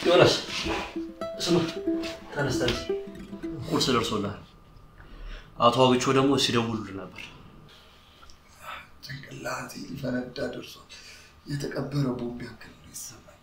ዮናስ ስማ፣ ተነስ ተነስ፣ ቁርስ ደርሶልሃል። አቶ አብቾ ደግሞ ሲደውሉልህ ነበር። ጭንቅላቴ ሊፈነዳ ደርሷል። የተቀበረ ቦምብ ያክል ነው የተሰማኝ።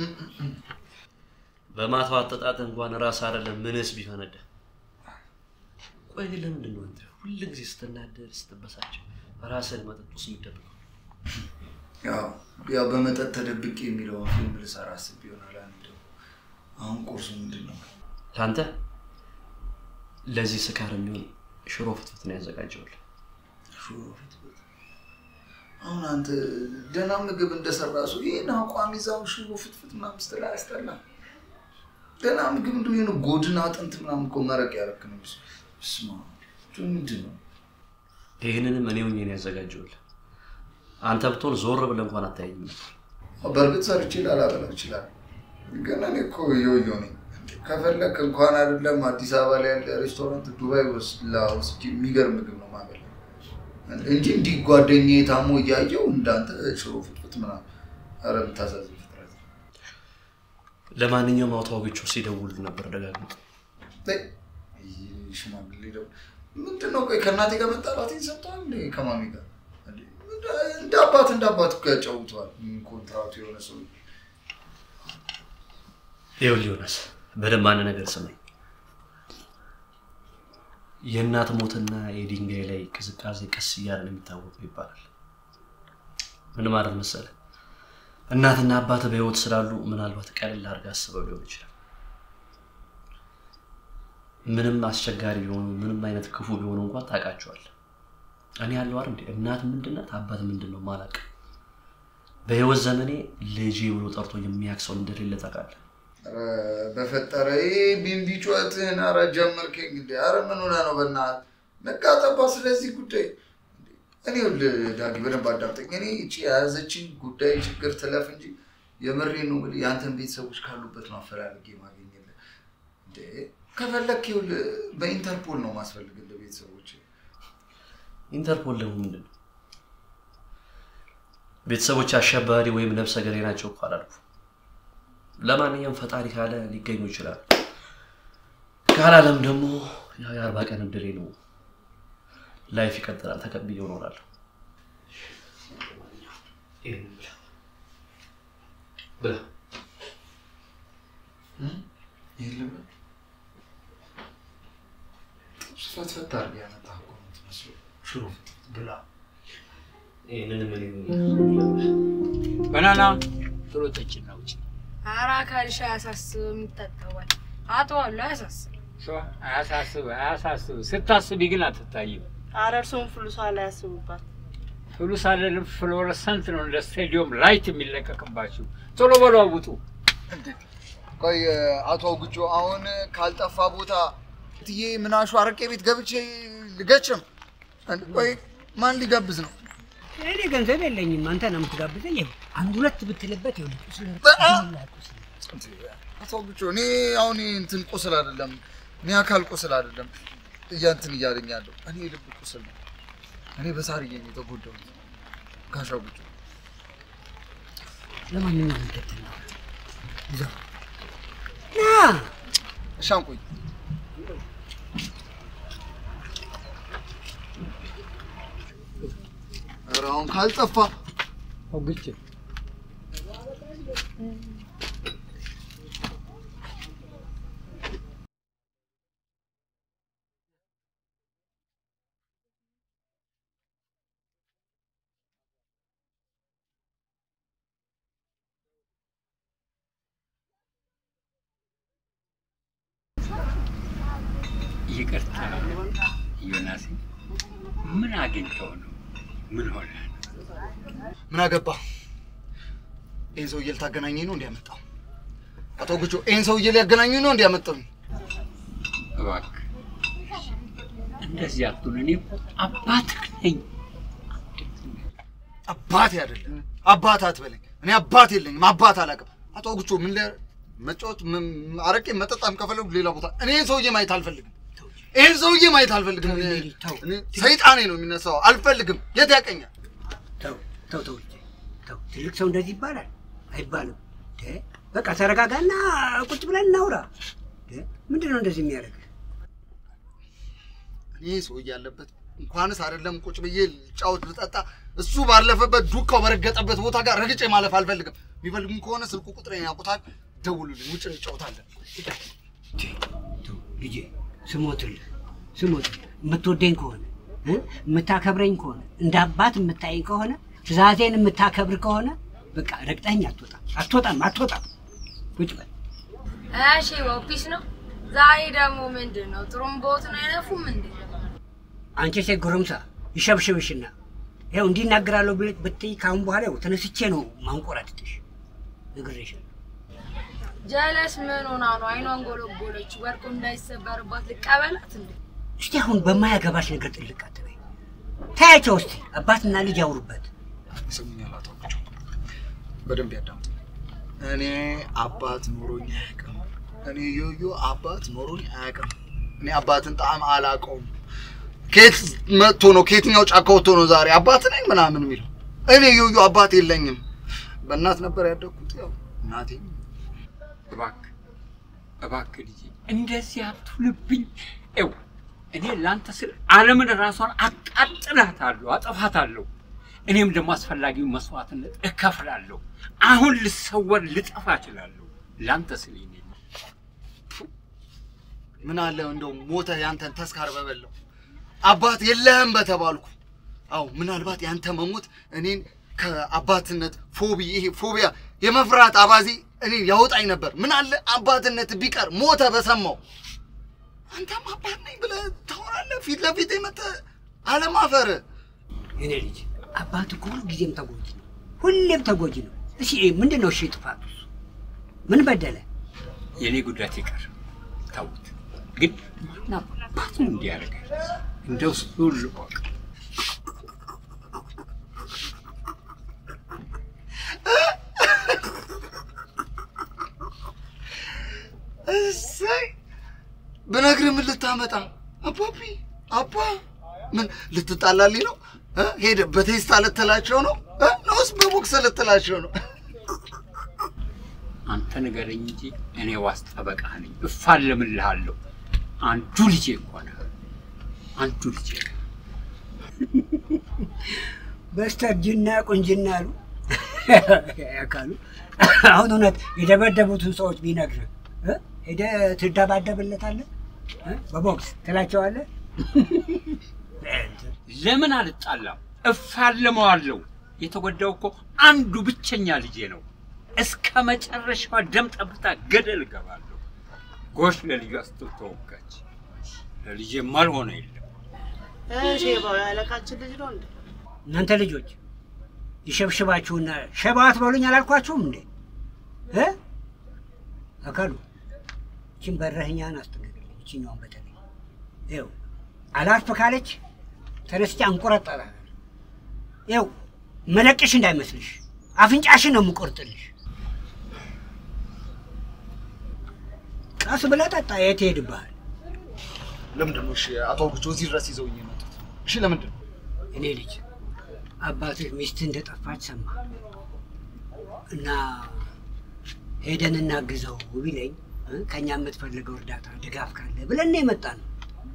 በማታው አጠጣጥ እንኳን ራስ አይደለም ምንስ ቢፈነዳ። ቆይ ግን ለምንድን ነው አንተ ሁል ጊዜ ስትናደድ ስትበሳጭ ራስህን መጠጥ ውስጥ የምትደብቀው? ያው ያው በመጠጥ ተደብቄ የሚለውን ፊልም ልሰራ አስቤ ይሆናል። አንዱ አሁን ቁርሱ ምንድን ነው? ለአንተ ለዚህ ስካር የሚሆን ሽሮ ፍትፍት ነው ያዘጋጀውልህ። ሽሮ ፍትፍት። አሁን አንተ ደህና ምግብ እንደሰራ ሰው ይህን አቋም ይዛው ሽሮ ፍትፍት ምናምን ስትል አያስጠላም? ደህና ምግብ እንደ የሆነ ጎድን አጥንት ምናምን እኮ መረቅ ያደረክ ነው። ስማ ምንድን ነው? ይህንንም እኔ ሆኜ ነው ያዘጋጀውልህ። አንተ ብትሆን ዞር ብለህ እንኳን አታየኝም ነበር። በእርግጥ ሰርቼ ላላበላ ይችላል፣ ግን እኔ እኮ ዮዮ ነኝ። ከፈለክ እንኳን አይደለም አዲስ አበባ ላይ ያለ ሬስቶራንት ዱባይ ወስላ ወስጄ የሚገርም ምግብ ነው ማበላ እንጂ እንዲህ ጓደኛዬ ታሞ እያየው እንዳንተ ሽሮ ፍትፍት ምናምን። ኧረ የምታሳዝን ፍጥረት። ለማንኛውም አቶ አብቾ ሲደውሉ ነበር ደጋግሞ። ተይ፣ ይህ ሽማግሌ ደግሞ ምንድን ነው? ቆይ ከእናቴ ጋር መጣላቴን ሰምተዋል እንዴ? ከማሚ ጋር እንዴ? እንደ አባት እንደ አባት እኮ ያጫውተዋል። ኮንትራቱ የሆነ ሰው ይኸውልህ ዮናስ በደንብ አንድ ነገር ስማኝ። የእናት ሞትና የድንጋይ ላይ ቅዝቃዜ ቀስ እያለ ነው የሚታወቀው ይባላል። ምን ማለት መሰለህ? እናትና አባት በህይወት ስላሉ ምናልባት ቀለል አድርገህ አስበው ሊሆን ይችላል። ምንም አስቸጋሪ ቢሆኑ ምንም አይነት ክፉ ቢሆኑ እንኳን ታውቃቸዋለህ። እኔ ያለው አይደል እንዴ እናት ምንድናት አባት ምንድን ነው ማላውቅ። በህይወት ዘመኔ ልጄ ብሎ ጠርቶ የሚያውቅ ሰው እንደሌለ ታውቃለህ። ኧረ በፈጠረ ይሄ ቢንቢ ጩኸትህን ኧረ ጀመርከኝ እንዴ? ኧረ ምን ሆነህ ነው? በእናትህ ነቃ ጠባ ስለዚህ ጉዳይ እኔ ይኸውልህ ዳጊ በደንብ አዳምጠኝ። እኔ እቺ የያዘችኝ ጉዳይ ችግር ትለፍ እንጂ የምሬን ነው እንግዲህ የአንተን ቤተሰቦች ካሉበት ነው አፈላልጌ ማገኘልህ። እንዴ ከፈለክ ይኸውልህ በኢንተርፖል ነው ማስፈልግልህ ቤተሰቦች። ኢንተርፖል ደግሞ ምንድን ነው? ቤተሰቦች አሸባሪ ወይም ነፍሰ ገዳይ ናቸው እኮ አላልኩም። ለማንኛውም ፈጣሪ ካለ ሊገኙ ይችላሉ። ካላለም ደግሞ ያው የአርባ ቀን እድሌ ነው። ላይፍ ይቀጥላል። ተቀብዬው እኖራለሁ። ይሄንን ብላ ብላ የለም ፈትፈት አድርገህ ያመጣህ እኮ ነው የምትመስለው። ሽሮ ብላ ይህንንም እኔ በናና ቶሎ ጠጭና ውጭ ኧረ አካልሽ አያሳስብም፣ ይታጠባል። አጥዋለሁ፣ አያሳስብም። አያሳስብ አያሳስብ። ስታስቢ ግን አትታይም። ኧረ እርስዎን ፍሉሷ ላይ ያስቡባት። ፍሉስ አይደለም ፍሎረሰንት ነው እንደ ስቴዲየም ላይት የሚለቀቅባችሁ። ቶሎ በሉ አውጡ። ቆይ አቶ አውግጆ አሁን ካልጠፋ ቦታ ትዬ ምናሹ አረቄ ቤት ገብቼ ልገጭም? ቆይ ማን ሊጋብዝ ነው? እኔ ገንዘብ የለኝም። አንተ ነው የምትጋብዘኝ። ይኸው አንድ ሁለት ብትልበት ይኸውልህ ቁስል አቶ አውግጆ እኔ አሁን እንትን ቁስል አይደለም እኔ አካል ቁስል አይደለም እያንትን እያለኝ ያለው እኔ የልብ ቁስል ነው። እኔ በሳርዬ ነው የተጎዳሁት። ጋሽ አውግጆ ለማንኛውም እንትን ነው ይዘው ና እሻንቆይ ኧረ አሁን ካልጠፋ አውግቼ ይቅርታ ዮናስ፣ ምን አግኝተው ነው? ምን ሆነ? ምን አገባ? ይህን ሰውዬ ልታገናኘኝ ነው እንዲያመጣው? አቶ ጉጆ ይህን ሰውዬ ሊያገናኙኝ ነው እንዲያመጣው? እባክህ እንደዚህ አትሁን። እኔ እኮ አባትህ ነኝ። አባቴ አይደለም አባት አትበለኝ። እኔ አባት የለኝም፣ አባት አላውቅም። አቶ ጉጆ ምን ሊያ መጫወት ም- አረቄ መጠጣም ከፈለጉ ሌላ ቦታ። እኔ ይህን ሰውዬ ማየት አልፈልግም። ይህን ሰውዬ ማየት አልፈልግም። እኔ- እኔ ሰይጣኔ ነው የሚነሳው። አልፈልግም። የት ያቀኛል? ተው ተው ተው ልጄ፣ ተው። ትልቅ ሰው እንደዚህ ይባላል አይባልም። እንደ በቃ ተረጋጋና ቁጭ ብለን እናውራ። ምንድን ነው እንደዚህ የሚያደርግ? እኔ ሰው እያለበት እንኳንስ አይደለም ቁጭ ብዬ ልጫወት ልጠጣ፣ እሱ ባለፈበት ዱካው በረገጠበት ቦታ ጋር ረግጬ ማለፍ አልፈልግም። የሚፈልጉም ከሆነ ስልኩ ቁጥሬን ያውቁታል፣ ደውሉልኝ፣ ውጭ እንጫወታለን። ልጄ ስሞትልህ ስሞትልህ የምትወደኝ ከሆነ እ? የምታከብረኝ ከሆነ እንደ አባት የምታየኝ ከሆነ ትእዛዜን የምታከብር ከሆነ በቃ ረግጠኝ አትወጣም አትወጣም አትወጣም። ቁጭ በል እሺ ወፒስ ነው። ዛሬ ደግሞ ምንድን ነው ጥሩምባዎትን አይነፉም እንዴ? አንቺ ሴት ጉርምሳ ይሸብሽብሽና ይኸው እንዲናገራለሁ ብለሽ ብትይ ከአሁን በኋላ ይኸው ተነስቼ ነው ማንቆራጥጥሽ። ነግሬሻለሁ። ጀለስ ምን ሆና ነው አይኗን ጎለጎለች? ወርቁ እንዳይሰበርባት ልቀበላት እንዴ? እስቲ አሁን በማያገባሽ ነገር ጥልቅ አትበይ። ታያቸው እስቲ አባትና ልጅ ያውሩበት። ይሰሙኛል አቶ አውቃቸው፣ በደንብ ያዳምጡ። እኔ አባት ኖሮኝ አያውቅም። እኔ ዮዮ አባት ኖሮኝ አያውቅም። እኔ አባትን ጣዕም አላውቀውም። ከየት መጥቶ ነው ከየትኛው ጫካ ወጥቶ ነው ዛሬ አባት ነኝ ምናምን የሚለው? እኔ ዮዮ አባት የለኝም። በእናት ነበር ያደግኩት። ያው እናቴም እባክህ እባክህ ልጄ እንደዚህ አትሁንብኝ። ይኸው እኔ ለአንተ ስል ዓለምን ራሷን አቃጥላታለሁ፣ አጠፋታለሁ። እኔም ደግሞ አስፈላጊውን መስዋዕትነት እከፍላለሁ። አሁን ልሰወር ልጠፋ እችላለሁ። ለአንተ ስል ይኔ ምን አለ እንደው ሞተ ያንተን ተስካር በበለው አባት የለህም በተባልኩ። አዎ ምናልባት ያንተ መሞት እኔን ከአባትነት ፎቢ ይሄ ፎቢያ የመፍራት አባዜ እኔን ያወጣኝ ነበር። ምን አለ አባትነት ቢቀር ሞተ በሰማው። አንተም አባት ነኝ ብለህ ታወራለህ ፊት ለፊት የመጣህ አለማፈር። የኔ ልጅ አባት እኮ ሁል ጊዜም ተጎጂ ነው፣ ሁሌም ተጎጂ ነው። እሺ ምንድን ነው እሺ ጥፋቱ? ምን በደለ? የእኔ ጉዳት ይቀር ተውት። ግን ማን አባቱ እንዲያደርጋል እንደው እሱን ልወቅ። እሰይ ብነግርህ ምን ልታመጣ አባቢ አባ ምን ልትጣላልኝ ነው እ? ሄደህ በቴስታ ልትላቸው ነው እ? ነውስ በቦክስ ልትላቸው ነው? አንተ ንገረኝ እንጂ እኔ ዋስ ጠበቃ ነኝ፣ እፋለምልሃለሁ። አንዱ ልጄ እኮ ነህ፣ አንዱ ልጄ ነህ። በስተርጅና ቁንጅና አሉ ያካሉ። አሁን እውነት የደበደቡትን ሰዎች ቢነግርህ እ? ሄደህ ትደባደብለታለህ እ? በቦክስ ትላቸዋለህ። ለምን አልጣላም? እፋለመዋለሁ። የተጎዳው እኮ አንዱ ብቸኛ ልጄ ነው። እስከ መጨረሻዋ ደም ጠብታ ገደል እገባለሁ። ጎሽ ለልጇ ስትል ተወጋች። ለልጄ ማልሆነ የለም። ሼባው ያለቃችን ልጅ ነው እንዴ? እናንተ ልጆች ይሸብሽባችሁና ሸባ አትበሉኝ አላልኳችሁም እንዴ? እ? አካሉ ይችን በረህኛን አስጠንቅቅልኝ። ይችኛዋን በተለይ ይኸው አላርፍ ካለች ተነስቼ አንቆረጠራለሁ። ይኸው መለቅሽ እንዳይመስልሽ አፍንጫሽን ነው የምቆርጥልሽ። ቀስ ብለህ ጠጣ። የት ይሄድብሃል? ለምንድን ነው እሺ አቶ አውግቸው እዚህ ድረስ ይዘውኝ የመጡት? እሺ ለምንድን ነው? እኔ ልጅ አባትህ ሚስት እንደጠፋች ሰማ እና ሄደን እናግዘው ቢለኝ እ ከእኛ የምትፈልገው እርዳታ ድጋፍ ካለ ብለን ነው የመጣ ነው።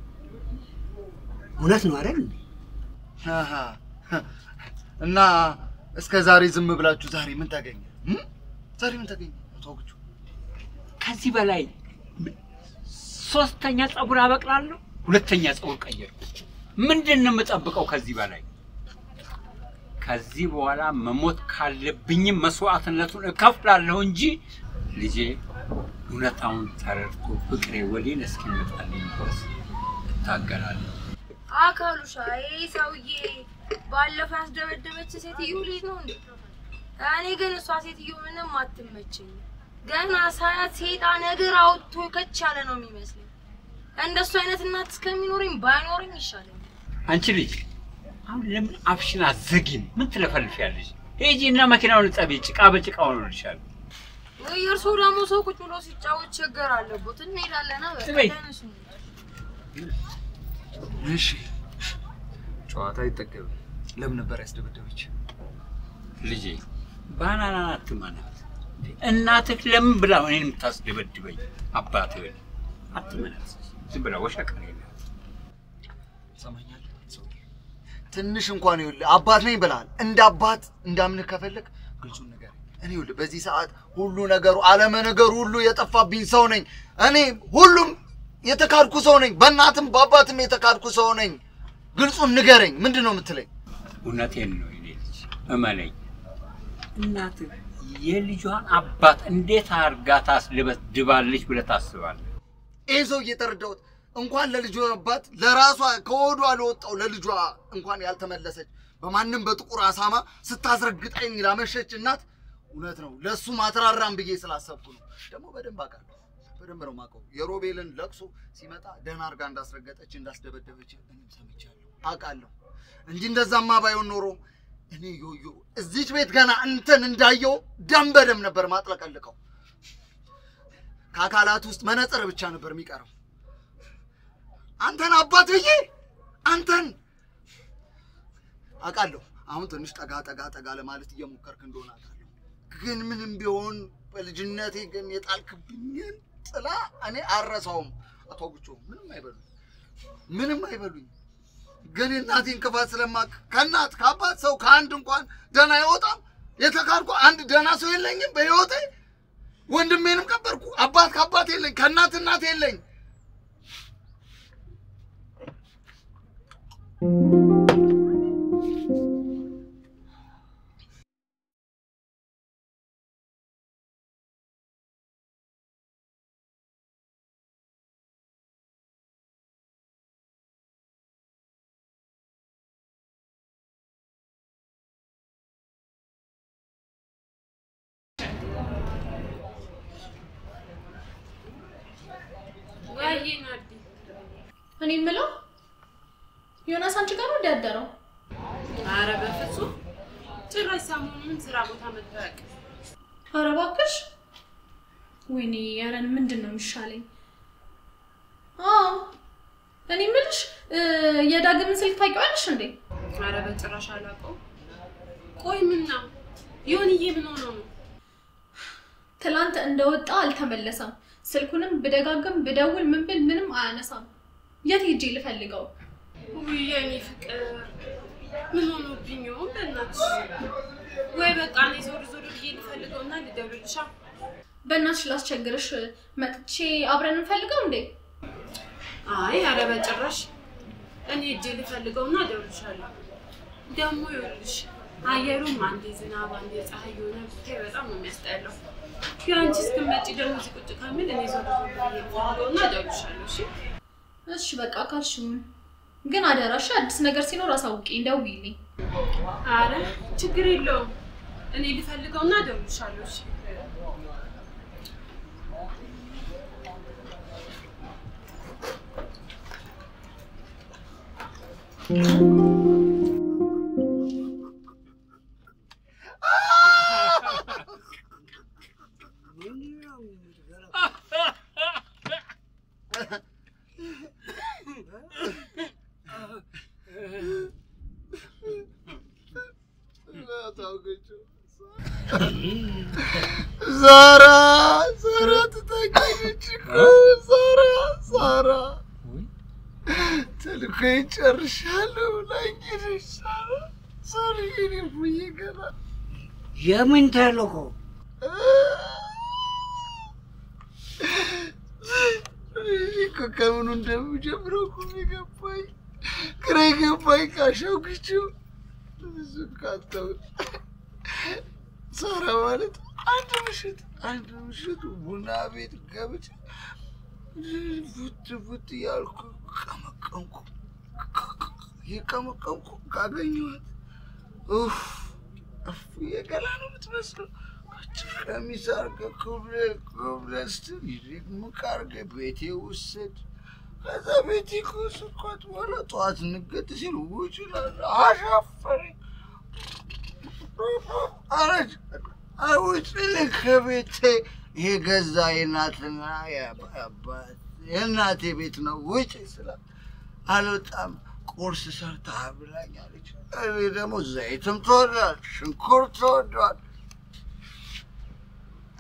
እውነት ነው አይደል? እንዴ? አሃ፣ እና እስከ ዛሬ ዝም ብላችሁ ዛሬ ምን ታገኘ? እም? ዛሬ ምን ታገኘ? አቶ አውግቸው ከዚህ በላይ ሶስተኛ ፀጉር አበቅላለሁ፣ ሁለተኛ ፀጉር ቀየርኩ። ምንድን ነው የምጠብቀው ከዚህ በላይ? ከዚህ በኋላ መሞት ካለብኝም መስዋዕትነቱን እከፍላለሁ እንጂ ልጄ እውነታውን ተረድቶ ፍቅሬ ወዴን እስኪመጣልኝ ድረስ እታገላለሁ። አካሉሻ ይሄ ሰውዬ ባለፈው ያስደበደበች ሴትዮ ልጅ ነው እንዴ? እኔ ግን እሷ ሴትዮ ምንም አትመቸኝም። ገና ሳያት ሴጣን እግር አውጥቶ ከች ያለ ነው የሚመስለኝ። እንደሱ አይነት እናት እስከሚኖረኝ ባይኖረኝ ይሻለኛል። አንቺ ልጅ አሁን ለምን አፍሽን አዘጊም? ምን ትለፈልፊያለሽ? ሂጂ እና መኪናውን እጠቢ፣ ጭቃ በጭቃ ሆኖልሻል። ወይ እርስዎ ደግሞ ሰው ቁጭ ብሎ ሲጫወት ችግር አለቦት። እንሄዳለና በቃ በይ። ተነሱ። እሺ ጨዋታ አይጠገብም። ለምን ነበር ያስደበደበች? ልጄ ባናና አትመናት። እናትህ ለምን ብላ እኔን የምታስደበድበኝ? አባትህ አትመለስ። ዝም ብላ ወሸቀ ሰማኛለህ? ትንሽ እንኳን ይኸውልህ አባት ነኝ ብለሃል። እንደ አባት እንዳምንህ ከፈለግ ግልጹን ነገር እኔ ይኸውልህ በዚህ ሰዓት ሁሉ ነገሩ አለመ ነገሩ ሁሉ የጠፋብኝ ሰው ነኝ። እኔ ሁሉም የተካድኩ ሰው ነኝ። በእናትም በአባትም የተካድኩ ሰው ነኝ። ግልጹን ንገረኝ። ምንድን ነው የምትለኝ? እውነቴን ነው የኔ ልጅ እመነኝ። እናትህ የልጇን አባት እንዴት አድርጋ ታስደበድባለች ብለህ ታስባለህ? ይህ ሰው እየተረዳሁት እንኳን ለልጇ አባት ለራሷ ከሆዷ ለወጣው ለልጇ እንኳን ያልተመለሰች በማንም በጥቁር አሳማ ስታስረግጠኝ ላመሸች እናት እውነት ነው ለእሱ ማትራራም ብዬ ስላሰብኩ ነው። ደግሞ በደንብ አውቃለሁ፣ በደንብ ነው የማውቀው። የሮቤልን ለቅሶ ሲመጣ ደህና አድርጋ እንዳስረገጠች እንዳስደበደበች እኔም ሰምቻለሁ፣ አውቃለሁ እንጂ እንደዛማ ባይሆን ኖሮ እኔ ዮዮ እዚች ቤት ገና እንትን እንዳየው ደም በደም ነበር ማጥለቀልቀው። ከአካላት ውስጥ መነጽር ብቻ ነበር የሚቀረው። አንተን አባት ብዬ አንተን አውቃለሁ። አሁን ትንሽ ጠጋ ጠጋ ጠጋ ለማለት እየሞከርክ እንደሆነ አውቃለሁ። ግን ምንም ቢሆን በልጅነቴ ግን የጣልክብኝን ጥላ እኔ አረሳውም። አቶ ጉቾ ምንም አይበሉኝ፣ ምንም አይበሉኝ። ግን የእናቴን ክፋት ስለማቅ ከእናት ከአባት ሰው ከአንድ እንኳን ደህና አይወጣም። የተካድኩ አንድ ደህና ሰው የለኝም በህይወቴ። ወንድሜንም ቀበርኩ። አባት ከአባት የለኝ፣ ከእናት እናት የለኝ። ወይዬ ናዲ እኔ የምለው ዮናስ አንቺ ጋር ነው እንዲያደረው? አረ በፍጹም ጭራሽ ሰሞኑን ስራ ቦታ መጥቶ አያውቅም። ኧረ እባክሽ። ወይኔ ያረን ምንድን ነው የሚሻለኝ? አዎ እኔ የምልሽ እ፣ የዳግምን ስልክ ታውቂዋለሽ እንዴ? አረ በጭራሽ አላውቀውም። ቆይ ምን ነው ዮንዬ ምን ሆኖ ነው? ትላንት እንደወጣ አልተመለሰም። ስልኩንም ብደጋግም ብደውል ምን ብል ምንም አያነሳም። የት ሄጄ ልፈልገው? ውይ የኔ ፍቅር ምን ሆኖብኝ ይሆን በእናትሽ? ወይ በቃ እኔ ዞር ዞር ብዬ ልፈልገውና ልደውልልሻ። በእናትሽ ላስቸግርሽ መጥቼ አብረን እንፈልገው እንዴ? አይ አረ በጭራሽ እኔ እጄ ልፈልገውና እደውልልሻለሁ። ደግሞ ይኸውልሽ አየሩም አንዴ ዝናብ አንዴ ፀሐይ የሆነ ብታይ በጣም ነው የሚያስጠላው። የአንቺ እስክትመጪ ደግሞ እዚህ ቁጭ ከሚል እኔ ዞር ዞር ብዬ ልፈልገውና እደውልልሻለሁ። እሺ እሺ በቃ ካልሽም፣ ግን አደራሽ አዲስ ነገር ሲኖር አሳውቂኝ፣ ደውዪልኝ። አረ ችግር የለውም እኔ ልፈልገውና እደውልልሻለሁ። እሺ ዛራ ዛራ ትታገለች እኮ ዛራ ዛራ ተልኮዬን ጨርሻለሁ ብላኝ ሄደች። ዛራ ዛሬ የኔ ቡዬ ገና የምን ተልእኮ? እኔ እኮ ከምኑ እንደምጀምረው እኮ ነው የገባኝ፣ ግራ የገባኝ ካሻውክችው ብዙ ካተው ዛራ ማለት አንድ ምሽት አንድ ምሽት ቡና ቤት ገብቼ ቡት ቡት እያልኩ ቀመቀምኩ የቀመቀምኩ ካገኘኋት ኡፍ እፍ የገላ ነው የምትመስለው። አጭር ቀሚስ አድርገህ ኩብለ ኩብለ ስትል ይደግምቅ አድርገህ ቤቴ ውሰድ። ከዛ ቤቴ ከወሰድኳት በኋላ ጠዋት ንገት ሲል ውጭ እላለሁ። አሻፈረኝ። አረጅ ውጭልኝ ከቤቴ የገዛ የእናትና የአባት የእናቴ ቤት ነው ውጭ ስላት አልወጣም። ቁርስ ሰርታ ብላኛለች። እኔ ደግሞ ዘይትም ተወዷል፣ ሽንኩርት ተወዷል።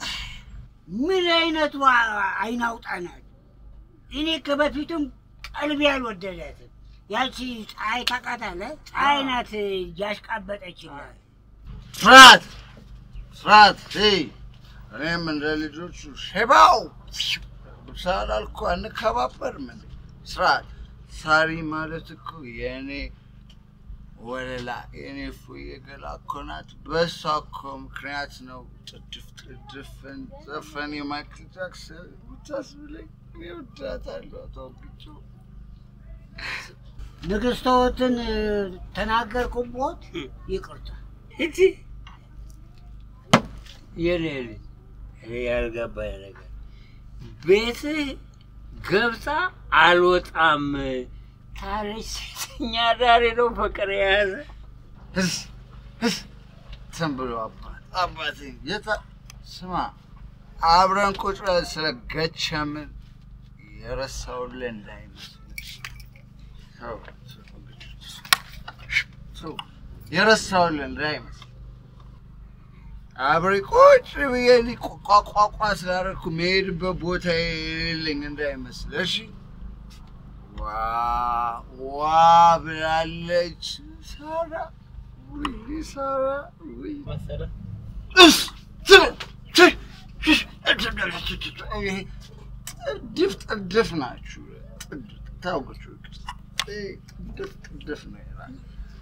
ምን አይነቱ አይን አውጣ ናት? እኔ ከበፊቱም ቀልቤ አልወደዳትም። ያቺ ፀሐይ ታውቃታለህ? ፀሐይ ናት እያሽቃበጠችላት። ስርዓት ስርዓት ይ እኔም እንደ ልጆቹ ሼባው ሳላልኩ አንከባበርም እንዴ? ስርዓት ሳሪ ማለት እኮ የእኔ ወለላ የእኔ ፉዬ ገላ እኮ ናት። በሷ እኮ ምክንያት ነው ጥድፍ ጥድፍን ዘፈን የማይክል ጃክሰን ብታስብለኝ እኔ እወዳታለሁ። አቶ ቢጩ ንግሥቶትን ተናገርኩቦት፣ ይቅርታ። እቲ የኔ ልጅ እኔ ያልገባኝ ነገር ቤትህ ገብታ አልወጣም ታለች። ሴተኛ ዳሪ ነው ፍቅር የያዘ ህስ ህስ እንትን ብሎ አባት አባቴ የታ ስማ አብረን ቁጭ ብለን ስለ ገቸምን የረሳውልህ እንዳይመስል ተው፣ ተው፣ የረሳውልህ እንዳይመስል አብሬ ቁጭ ብዬ እኔ ቋቋቋ ስላደረኩ መሄድበት ቦታ የሌለኝ እንዳይመስል እሺ። ዋ ዋ ብላለች ሳራ። ውይ ሳራ ውይ እስ ጥድፍ ጥድፍ ናችሁ። ታውቁች ጥድፍ ጥድፍ ነው ይላል።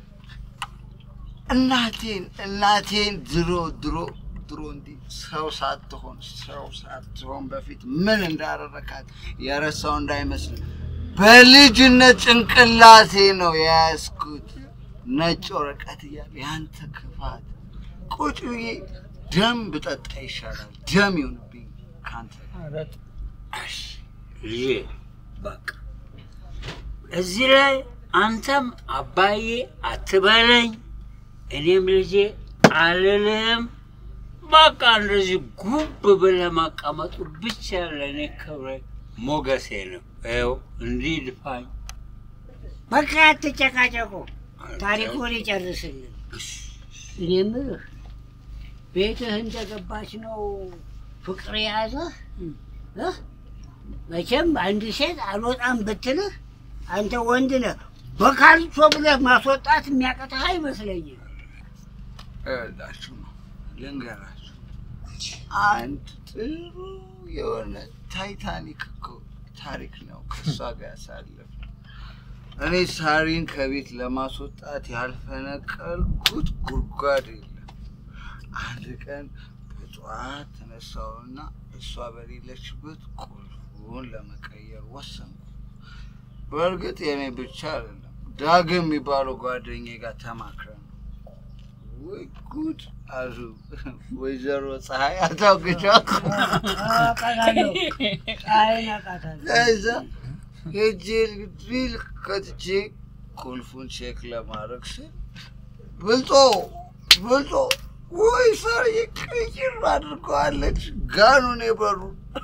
እናቴን እናቴን ድሮ ድሮ ድሮ እንዲህ ሰው ሳትሆን ሰው ሳትሆን በፊት ምን እንዳደረካት የረሳው እንዳይመስል በልጅነት ጭንቅላቴ ነው የያዝኩት ነጭ ወረቀት እያለ ያንተ ክፋት ቁጭ ብዬ ደም ብጠጣ ይሻላል። ደም ይሆንብኝ ከአንተ እሺ ልጄ በቃ እዚህ ላይ አንተም አባዬ አትበለኝ፣ እኔም ልጄ አልልህም። በቃ እንደዚህ ጉብ ብለህ መቀመጡ ብቻ ለእኔ ክብረ ሞገሴ ነው። ይኸው እንዲህ ድፋኝ። በቃ አትጨቃጨቁ፣ ታሪኩን ይጨርስልን። እኔ የምልህ ቤትህ እንደገባች ነው ፍቅር የያዘህ እ? መቼም አንድ ሴት አልወጣም ብትልህ አንተ ወንድ ነህ። በካልቾ ብለህ ማስወጣት የሚያቀትህ አይመስለኝም። እላችሁ ነው ልንገራችሁ፣ አንድ ጥሩ የሆነ ታይታኒክ እኮ ታሪክ ነው ከእሷ ጋር ያሳለፍ እኔ ሳሪን ከቤት ለማስወጣት ያልፈነቀልኩት ጉድጓድ የለም። አንድ ቀን በጠዋት ተነሳውና እሷ በሌለችበት ቁልፉን ለመቀየር ወሰንኩ። በእርግጥ የእኔ ብቻ አይደለም፣ ዳግም የሚባለው ጓደኛዬ ጋር ተማክረን ነው። ወይ ጉድ አሉ ወይዘሮ ፀሐይ አታውቅሻ አውቃታለሁ፣ ፀሐይን አውቃታለሁ። ከዛ ሄጄ ድሪል ከትቼ ቁልፉን ቼክ ለማድረግ ስል ብልጦ ብልጦ ወይ ሳርዬ ቅይር አድርገዋለች ጋኑን የበሩ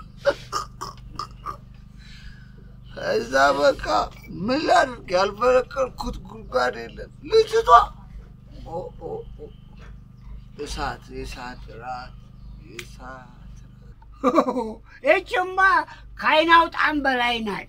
ከዛ በቃ ምን ላድርግ ያልፈረቀልኩት ጉድጓድ የለም ልጅቷ ኦ ኦ ኦ እሳት የእሳት ራት የእሳት ይችማ ከዓይን አውጣም በላይ ናት።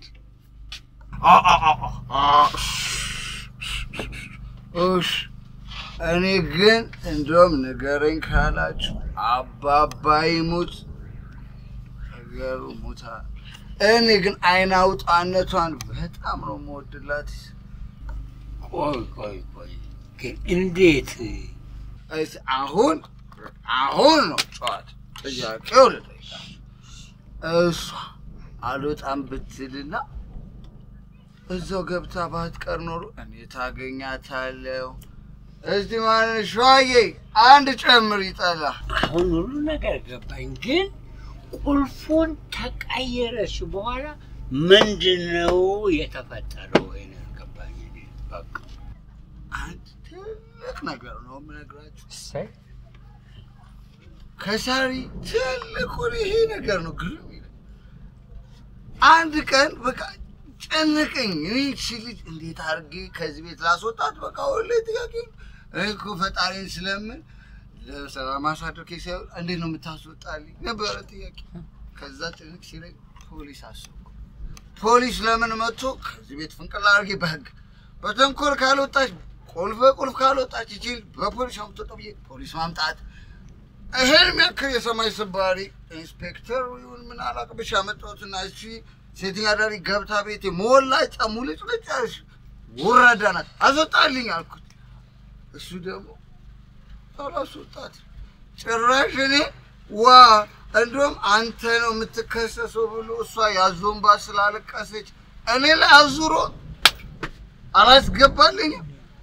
እሽ እኔ ግን እንደውም ንገረኝ ካላችሁ አባባ ይሙት ነገሩ ሙታ። እኔ ግን አይን አውጣነቷን በጣም ነው የምወድላት። ቆይ ቆይ ቆይ ግን እንዴት እስ አሁን አሁን ነው ጨዋታ። ጥያቄው ልጠይቃችሁ። እሷ አልወጣም ብትልና እዛው ገብታ ባትቀር ኖሮ እኔ ታገኛታለሁ። እስቲ ማለት ሸዋዬ አንድ ጨምር ይጠላ አሁን ሁሉ ነገር ገባኝ። ግን ቁልፉን ተቀየረች በኋላ ምንድን ነው የተፈጠረው? ይሄን ገባኝ። እኔ በቃ አንድ ትልቅ ነገር ነው የምነግራችሁ። እሰይ ከሳሪ ትልቁን ይሄ ነገር ነው ግርም ይላል። አንድ ቀን በቃ ጨነቀኝ። እኔ እቺ ልጅ እንዴት አድርጌ ከዚህ ቤት ላስወጣት? በቃ ሁሌ ጥያቄ እኔ እኮ ፈጣሪን ስለምን ለሰላም ማሳደር ሳይሆን እንዴት ነው የምታስወጣልኝ ነበረ ጥያቄ። ከዛ ጭንቅ ሲለኝ ፖሊስ አሰብኩ። ፖሊስ ለምን መጥቶ ከዚህ ቤት ፍንቅል አድርጌ በህግ በተንኮል ካልወጣች ቁልፍ ቁልፍ ካልወጣች ይችል በፖሊስ አምጥቶ ብዬ ፖሊስ ማምጣት ይሄን የሚያክል የሰማይ ስባሪ ኢንስፔክተር ይሁን ምን አላውቅም ብቻ መጣሁትና እሺ ሴተኛ አዳሪ ገብታ ቤቴ ሞላጫ ሙልጭልጫሽ ወራዳ ናት አስወጣልኝ አልኩት። እሱ ደግሞ አላስወጣት ጭራሽ እኔ ዋ እንዲሁም አንተ ነው የምትከሰሰው ብሎ እሷ ያዞንባ ስላለቀሰች እኔ ላይ አዙሮ አላስገባልኝም።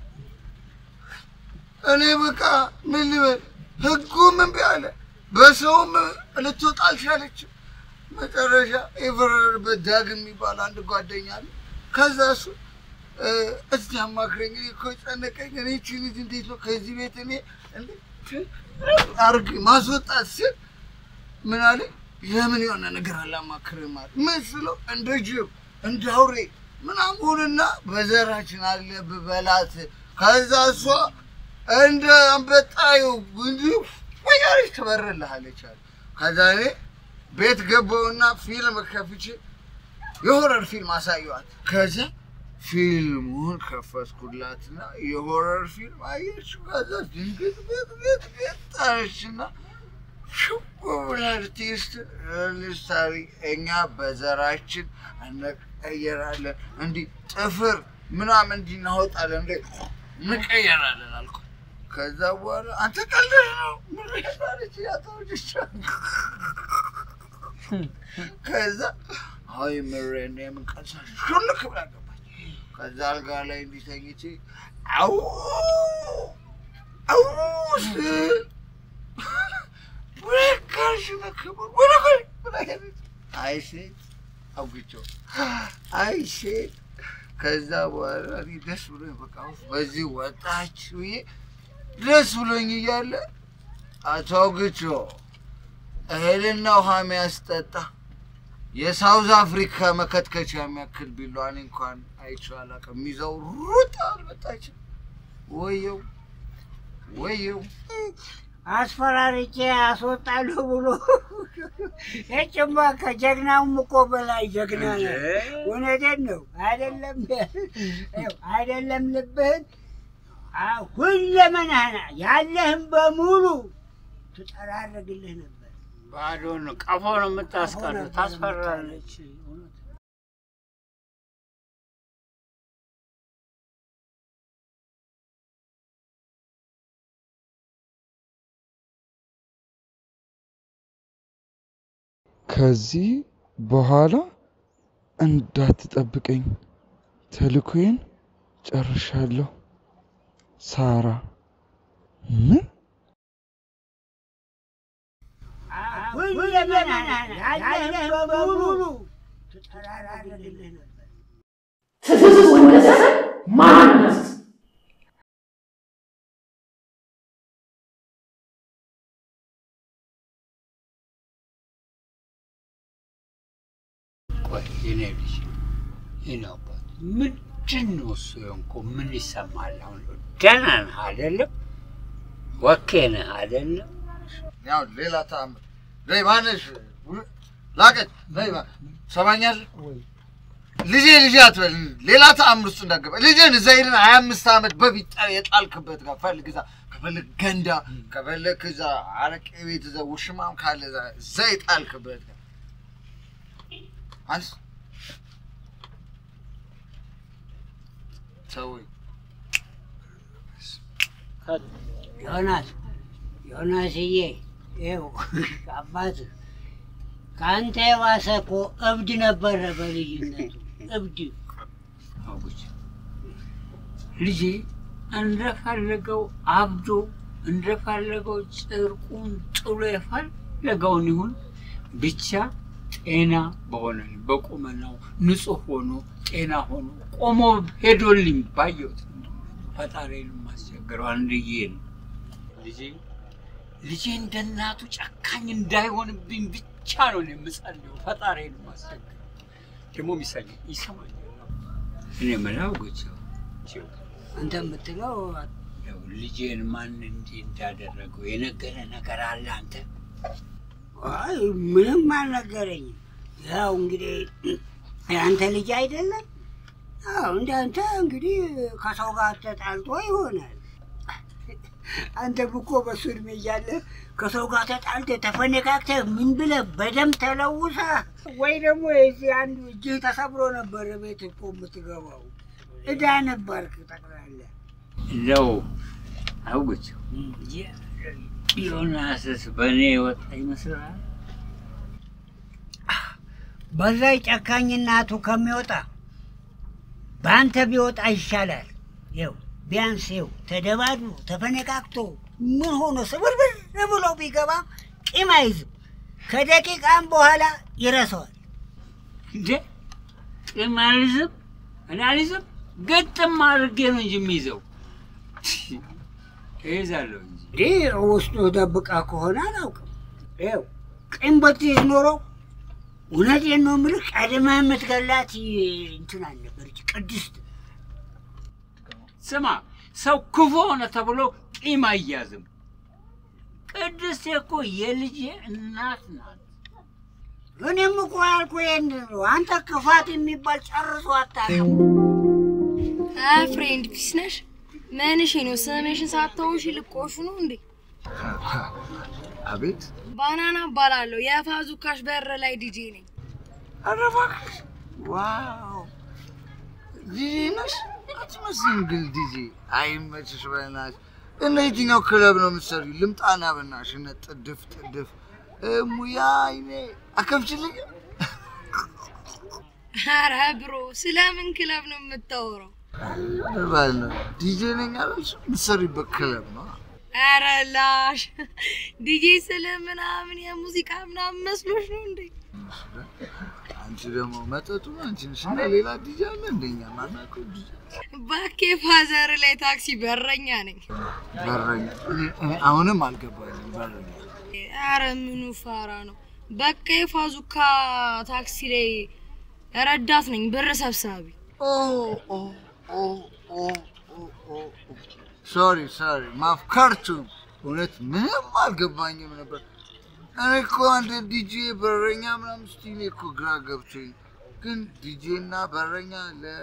እኔ በቃ ምን ልበል፣ ህጉም እምቢ አለ፣ በሰውም ልትወጣ አልቻለችም። መጨረሻ የፈረደበት ዳግም የሚባል አንድ ጓደኛ አለ። ከዛ እሱ እ፣ እስቲ አማክረኝ፣ እኔ እኮ ጨነቀኝ። እኔ ይቺ ልጅ እንዴት ነው ከዚህ ቤት እኔ እንዴት አርግ ማስወጣት ስል ምን አለ፣ ለምን የሆነ ነገር አላማክርም አለ። ምን ስለው እንደ ጅብ እንደ አውሬ ምናምንና በዘራችን አለብህ በላት። ከዛ እሷ እንደ አንበጣዩ እንዲሁ ወያሪች ትበርልሃለች አለ። ከዛ እኔ ቤት ገባውና ፊልም ከፍቼ የሆረር ፊልም አሳየዋት። ከዛ ፊልሙን ከፈትኩላትና የሆረር ፊልም አየች። ከዛ ድንግጥ ቤት ቤት ቤት ጣለችና ሽው ብላ አርቲስት ልሳሪ እኛ በዘራችን እንቀየራለን፣ እንዲህ ጥፍር ምናምን እንዲህ እናወጣለን፣ እንደ እንቀየራለን አልኩ። ከዛ በኋላ አንተ ቀልደህ ነው ምሬታለች ያተውጅቻ ከዛ አይ ምሬን የምንቀሳ ሹልክ ብላ ገባች። ከዛ አልጋ ላይ እንዲተኝቼ አው አው ስል ብሬካሽ ነክቡር ወለኮይ ብላ ሄደች። አይ ሴት አውግቸው አይ ሴት ከዛ በኋላ እኔ ደስ ብሎኝ በቃ ውፍ በዚህ ወጣች ብዬ ደስ ብሎኝ እያለ አቶ አውግቸው እህልና ውሃ የሚያስጠጣ የሳውዝ አፍሪካ መከትከቻ የሚያክል ቢሏን እንኳን አይቼው አላውቅም። ይዘው ሩጥ አልመጣችም። ወየው ወየው አስፈራርቼ አስወጣለሁ ብሎ የጭማ ከጀግናውም እኮ በላይ ጀግና ነው። እውነቴን ነው። አይደለም ይኸው አይደለም ልብህን አ- ሁለመናህን ያለህን በሙሉ ትጠራርግልህ ነበር። ባዶ ነው፣ ቀፎ ነው የምታስቀረው። ታስፈራለች። ከዚህ በኋላ እንዳትጠብቀኝ፣ ተልእኮዬን ጨርሻለሁ። ሳራ ምን ሁለመናህን ያለህን በሙሉ ትጠራርግልህ ነበር። ትትት ወለደ ማነት ቆይ የኔ ልጅ የኔ አባት ምንድን ነው እሱ የሆንኩ? ምን ይሰማል አሁን? ደህና ነህ አይደለም? ወኬ ነህ አይደለም? ያው ሌላ ተአምር ነይ ማነሽ ላቀች ነይ ማ- ሰማኛለህ ልጄ ልጄ አትበል ሌላ ተአምር ውስጥ እንዳገባ ልጄን እዛ ሄድን ሀያ አምስት ዓመት በፊት ጠ- የጣልክበት ጋር ፈልግ እዛ ከፈለግ ገንዳ ከፈለግ እዛ አረቄ ቤት እዛ ውሽማም ካለ እዛ እዛ የጣልክበት ጋር አንስ ተወኝ ዮናስ ዮናስዬ፣ ይኸው አባትህ ከአንተ የባሰ እኮ እብድ ነበረ በልጅነቱ እብድ። አውች ልጄ እንደፈለገው አብዶ እንደፈለገው ጨርቁን ጥሎ የፈለገውን ይሁን ብቻ ጤና በሆነ በቁመናው ንጹህ ሆኖ ጤና ሆኖ ቆሞ ሄዶልኝ ባየሁት ፈጣሪን የማስቸግረው አንድዬ ነው። ልጄ ልጄ እንደ እናቱ ጨካኝ እንዳይሆንብኝ ብቻ ነው እኔ የምጸልየው። ፈጣሪን የማስቸግረው ደግሞ ሚሰኝ ይሰማኛል። እኔ የምለው ጎቸው አንተ የምትለው ያው ልጄን ማን እንዲህ እንዳደረገው የነገረ ነገር አለ አንተ? አይ ምንም አልነገረኝም። ያው እንግዲህ የአንተ ልጅ አይደለም? አዎ እንዳንተ እንግዲህ ከሰው ጋር ተጣልቶ ይሆናል። አንተም እኮ በሱ እድሜ እያለ ከሰው ጋር ተጣልተህ ተፈነካክተህ ምን ብለህ በደም ተለውሰህ ወይ ደግሞ የዚህ አንዱ እጅህ ተሰብሮ ነበር ቤት እኮ የምትገባው። እዳ ነበርክ ጠቅላላ። እንደው አውግች ዮናስስ በእኔ የወጣ ይመስላል። በዛ ጨካኝ እናቱ ከሚወጣ በአንተ ቢወጣ ይሻላል። ይኸው ቢያንስ ይኸው ተደባድቦ ተፈነቃቅቶ ምን ሆኖ ስብርብር ብሎ ቢገባ ቂም አይዝም። ከደቂቃም በኋላ ይረሳዋል። እንዴ ቂም አልይዝም፣ እኔ አልይዝም። ገጥም አድርጌ ነው እንጂ የሚይዘው እይዛለሁ እንጂ እንዲህ ውስጡ ደብቃ ከሆነ አላውቅም። ይኸው ቂም ብትይዝ ኖሮ እውነቴን ነው የምልህ ቀድመህ የምትገላት እንትን አልነበረች ቅድስት ስማ፣ ሰው ክፉ ሆነ ተብሎ ቂም አያዝም። ቅድስት እኮ የልጄ እናት ናት። እኔም እኮ ያልኩህ ይሄን ነው። አንተ ክፋት የሚባል ጨርሶ አታውቅም። አይ ፍሬንድ ፒስ ነሽ? ምንሽ ነው? ስምሽን ሳታውሺ ልቆሹ ነው እንዴ? አቤት ባናና እባላለሁ። የፋዙካሽ በር ላይ ዲጄ ነኝ። ኧረ እባክሽ! ዋው ዲጄ ነሽ? አትመስይም ግን ዲጄ። አይመችሽ በእናትሽ። እና የትኛው ክለብ ነው የምትሰሪው? ልምጣና በእናትሽ እነ ጥድፍ ጥድፍ ሙያ አይኔ አከፍችልኝ። ኧረ ብሮ ስለምን ክለብ ነው የምታወራው? ባል ነው ዲጄ ነኝ አለሽ? የምትሰሪበት ክለብ ነው። ኧረ ላሽ ዲጄ ስለ ምናምን የሙዚቃ ምናምን መስሎሽ ነው እንዴ? አንቺ ደግሞ መጠጡ አንቺ ነሽ እና ሌላ ዲጄ አለ እንደኛ ማናውቀው ዲጄ ባኬ ፋዘር ላይ ታክሲ በረኛ ነኝ። በረኛ። እኔ- እኔ አሁንም አልገባኝም በረኛ ኧረ ምኑ ፋራ ነው። በቃ የፋዙካ ታክሲ ላይ ረዳት ነኝ፣ ብር ሰብሳቢ። ሶሪ ሶሪ ማፍከርቱ እውነት ምንም አልገባኝም ነበር። እኔ እኮ አንድ ዲጄ በረኛ ምናምን ስትይ እኔ እኮ ግራ ገብቶኝ፣ ግን ዲጄ እና በረኛ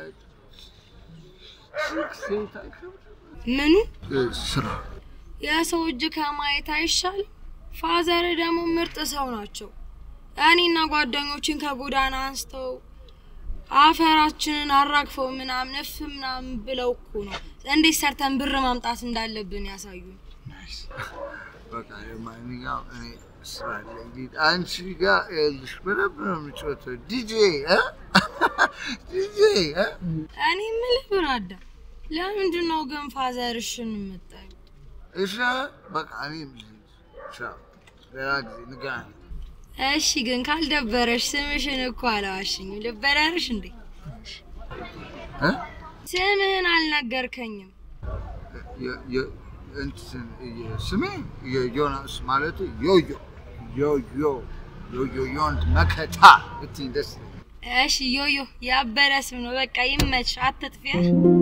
ለሴት አይከብድም? ምኑ እ፣ ስራ የሰው እጅ ከማየት አይሻልም? ፋዘር ደግሞ ምርጥ ሰው ናቸው። እኔና ጓደኞችን ከጎዳና አንስተው አፈራችንን አራግፈው ምናምን እፍ ምናምን ብለው እኮ ነው እንዴት ሰርተን ብር ማምጣት እንዳለብን ያሳዩን። በቃ ለማንኛውም እኔ ስራ አለኝ። ዲ- አንቺ ጋር ይኸውልሽ በደንብ ነው የምጫወተው ዲጄ እ? ዲጄ እ? እኔ የምልህ ብራዳ፣ ለምንድን ነው ግን ፋዘርሽን የምጠይው? እሺ በቃ እኔ ልሂድ። ቻው፣ ሌላ ጊዜ እንገናኛለን። እሺ ግን ካልደበረሽ ስምሽን እኮ አላዋሽኝም። ልበደርሽ እንዴ? እ? ስምህን አልነገርከኝም። የ- የ- እንትን የ- ስሜ የዮናስ ማለት ዮዮ ዮዮ ዮዮ ዮንድ መከታ ብትይ ደስ ይለኛል። እሺ ዮዮ ያበረ ስም ነው። በቃ ይመች፣ አትጥፊያ።